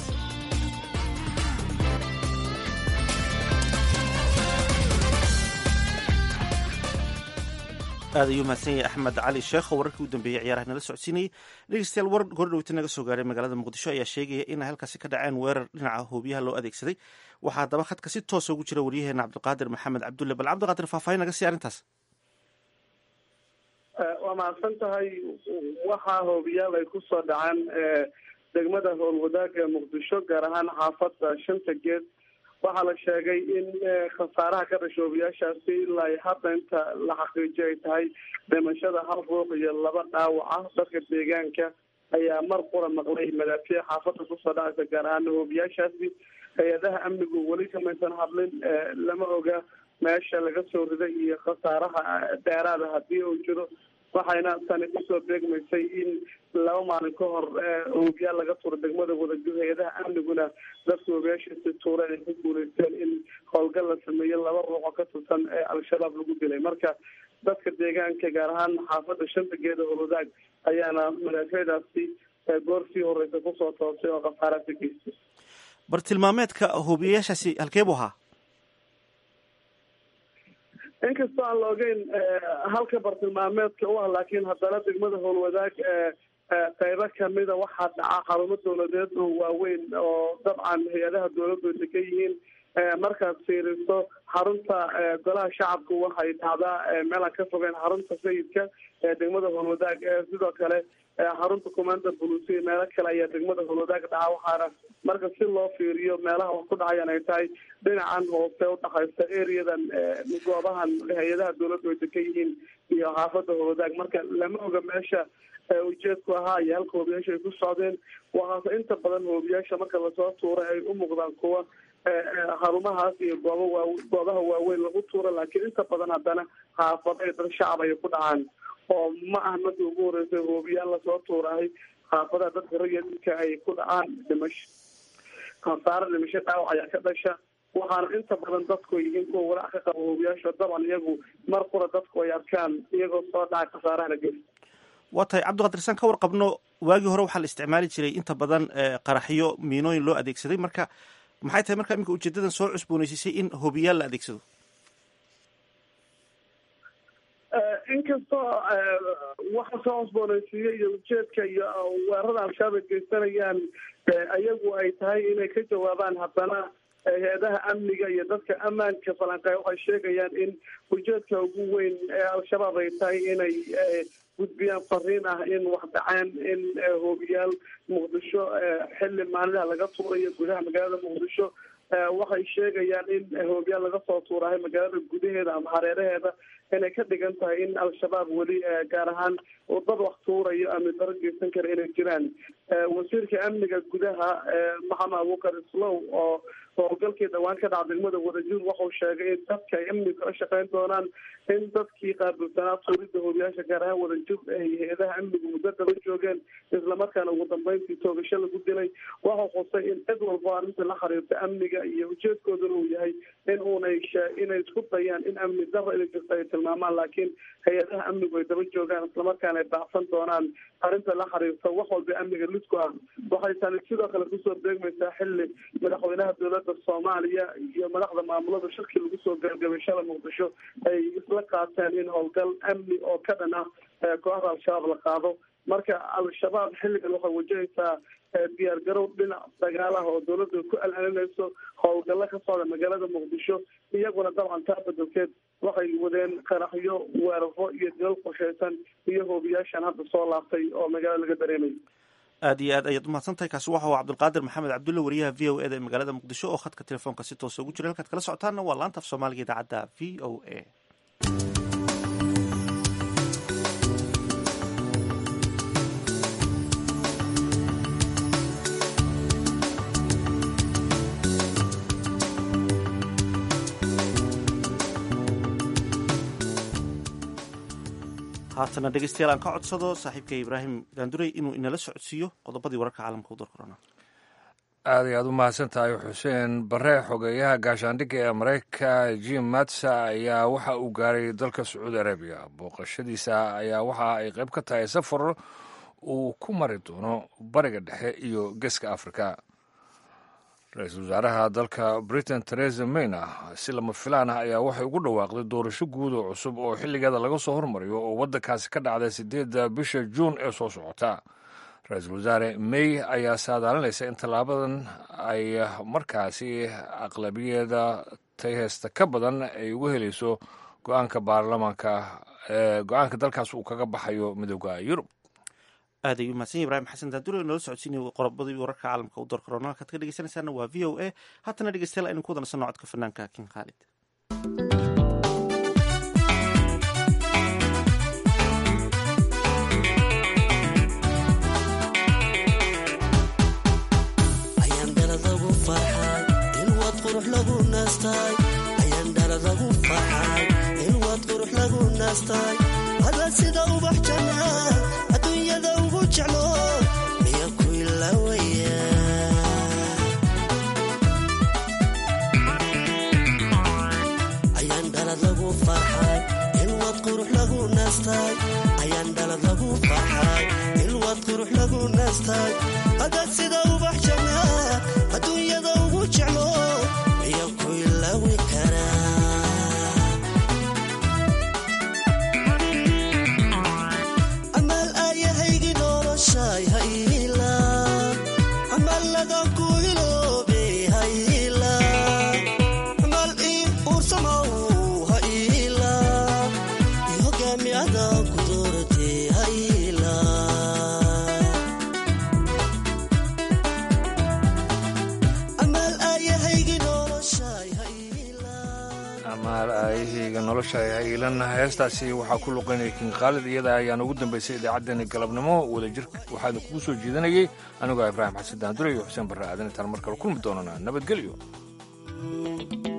aad ayuu mahadsan yahay axmed cali sheekh oo wararkii u dambeeyey ciyaaraha nala socodsiinayay dhegeystayaal war gordhowta naga soo gaaray magaalada muqdisho ayaa sheegaya in ay halkaasi ka dhaceen weerar dhinaca hoobiyaha loo adeegsaday waxaa haddaba khadka si toosa ugu jira waryaheena cabdiqaadir maxamed cabdulle bal cabdiqaadir faahfaahin naga sii arrintaas waa mahadsan tahay waxaa hoobiyaal ay kusoo dhaceen degmada howlwadaaga ee muqdisho gaar ahaan xaafadda shanta geed waxaa la sheegay in khasaaraha ka dhasha hoobiyaashaasi ilaa hadda inta la xaqiijiyo ay tahay dhimashada hal ruux iyo laba dhaawac ah dadka deegaanka ayaa mar qura maqlay madaafiic xaafadda kusoo dhacaysa gaar ahaan hoobiyaashaasi hay-adaha amnigu weli kamaysan hadlin lama oga meesha laga soo riday iyo khasaaraha dheeraada haddii uu jiro waxayna tani kusoo beegmaysay in laba maalin ka hor hoobiyaal laga tuuro degmada wadajir hay-adaha amniguna dadka hoobiyaashaasi tuureen ay ku guuleysteen in howlgal la sameeyo laba ruux oo ka tirsan ee al-shabaab lagu dilay marka dadka deegaanka gaar ahaan xaafadda shanta geeda howlwadaag ayaana madaafiicdaasi goor sii horeysa kusoo toosay oo khasaaraasi geystay bartilmaameedka hoobiyayaashaasi halkee buu ahaa inkastoo aan la ogeyn halka bartilmaameedka u ah laakiin haddana degmada howlwadaag qeybo kamida waxaa dhaca xarumo dowladeed oo waaweyn oo dabcan hay-adaha dowladdu ay degan yihiin markaad fiiriso xarunta golaha shacabku waxay dhacdaa meel aan ka fogeyn xarunta sayidka ee degmada howlwadaag sidoo kale xarunta commander bulusiya meelo kale ayaa degmada howlwadaag dhaca waxaana marka si loo fiiriyo meelaha wax ku dhacayaan ay tahay dhinacan hoose udhexaysa areadan goobahan hay-adaha dowladdu ay degan yihiin iyo xaafada howlwadaag marka lama oga meesha ujeedku ahaa iyo halka hoobiyaasha ay ku socdeen waxaase inta badan hoobiyaasha marka lasoo tuuray ay u muuqdaan kuwa xarumahaas iyo gooba waa goobaha waaweyn lagu tuuro laakiin inta badan haddana xaafado iyo dad shacab ay ku dhacaan oo ma aha markii ugu horeysay hoobiyaal lasoo tuurahay xaafadaha dadka rayidka ay ku dhacaan dhimasho khasaaro dhimasho dhaawac ayaa ka dhasha waxaana inta badan dadku yihiin kuwa walaac ka qaba hoobiyaasha dabcan iyagu mar qura dadku ay arkaan iyagoo soo dhaca khasaarahana geli waa tahay cabdiqaadir saan ka warqabno waagii hore waxaa la isticmaali jiray inta badan qaraxyo miinooyin loo adeegsaday marka maxay tahay marka iminka ujeedadan soo cusboonaysiisay in hobiyaal la adeegsado inkastoo waxa soo cusboonaysiiya iyo ujeedka iyo weerarada al-shabaab ay geysanayaan ayagu ay tahay inay ka jawaabaan haddana hay-adaha amniga iyo dadka ammaanka falanqeeya waxay sheegayaan in ujeedka ugu weyn ee al-shabaab ay tahay inay gudbiyaan fariin ah in wax dhaceen in hoobiyaal muqdisho xilli maalinha laga tuurayo gudaha magaalada muqdisho waxay sheegayaan in hoobiyaal laga soo tuurahay magaalada gudaheeda ama hareeraheeda inay ka dhigan tahay in al-shabaab weli gaar ahaan dad wax tuurayo ama daro geysan kara inay jiraan wasiirka amniga gudaha maxamed abuukar islow oo howlgalkii dhawaan ka dhaca degmada wadajir wuxuu sheegay in dadka ay amniga ka shaqeyn doonaan in dadkii qaabilsanaa tuurida hoobiyaasha gaar ahaan wadajir ay hay-adaha amniga muddo daba joogeen islamarkaana ugu dambeyntii toogasho lagu dilay waxau xusay in cid walbo arrinta la xiriirta amniga iyo ujeedkooduna uu yahay in uunay inay isku dayaan in amni daro inay jirto ay tilmaamaan laakiin hay-adaha amnigu ay daba joogaan islamarkaana ay baacsan doonaan arrinta la xiriirta wax walba amniga lidku ah waxay tani sidoo kale kusoo beegmaysaa xilli madaxweynaha dowladda soomaaliya iyo madaxda maamulada shirkii lagu soo gabagabay shala muqdisho ay isla qaateen in howlgal amni oo ka dhan ah kooxda al-shabaab la qaado marka al-shabaab xilligan waxay wajahaysaa diyaar garow dhinac dagaalaha oo dowladda ku alalinayso howlgallo ka socda magaalada muqdisho iyaguna dabcan taa bedelkeed waxay wadeen qaraxyo weeraro iyo dilal qorsheysan iyo hoobiyaashan hadda soo laaftay oo magaalada laga dareemayo aad iyo aad ayaad umahadsan tahay kaasi waxa uu cabdulqaadir maxamed cabdulle wariyaha v o e da ee magaalada muqdisho oo khadka telefoonka si toosa ugu jira halkaad kala socotaanna waa laanta af soomaaliga idaacadda v o a haatana dhegeystayaal aan ka codsado saaxiibka ibraahim daandurey inuu inala socodsiiyo qodobadii wararka caalamka u darkorona aad iyo aad u mahadsan tahay xuseen bare xogeeyaha gaashaandhigga ee maraykanka jim matsa ayaa waxa uu gaaray dalka sacuudi arabiya booqashadiisa ayaa waxa ay qayb ka tahay safar uu ku mari doono bariga dhexe iyo geeska afrika ra-iisul wasaaraha dalka britain teresa mayna si lama filaan ah ayaa waxay ugu dhawaaqday doorasho guud oo cusub oo xilligeeda laga soo hormariyo oo waddankaasi ka dhacday sideedda bisha juun ee soo socota ra-iisul wasaare may ayaa saadaalinaysa in tallaabadan ay markaasi aqlabiyada tayheysta ka badan ay ugu helayso go-aanka baarlamaanka go-aanka dalkaas uu kaga baxayo midooda yurub aad ayuu mahadsan yahy ibrahim xasan daandure noola socodsiinay qodobadii wararka caalamka u darkorona halkaad ka dhegeysanaysaana waa v o a haatana dhegeystayaal aynu ku wadanaysanno codka fanaanka king khaalid ayaan dhaladagu farxay in waad qurux lagu naastay ayaan dhaladagu farxay in waad qurux lagu naastay adaa sida ubax jannaa adduunyada ugu jeclo miya ku ilaawaya ayaan dhalad lagu farxay in waad qurux lagu naastay ayaan dhalad lagu farxay in waad qurux lagu naastay adaa sida ubax jannaa adduunyada ugu jeclo miya ku ilaawi karaa amaal aayahaygi noloshay hayla amaaladan ku iloobe hayla amaal ii uursamow hayla i hogaami adaa ku doorate hayla amaal aayahaygi noloshay amaal aayahayga nolosha ilan heestaasi waxaa ku luqaynaya king khaalid iyada ayaan ugu dambaysay idaacaddeenii galabnimo wadajir waxaana kugu soo jeedinayay anigoo ibraahim xasan daandure iyo xuseen barre aadan intaan mar kale kulmi doonana nabadgelyo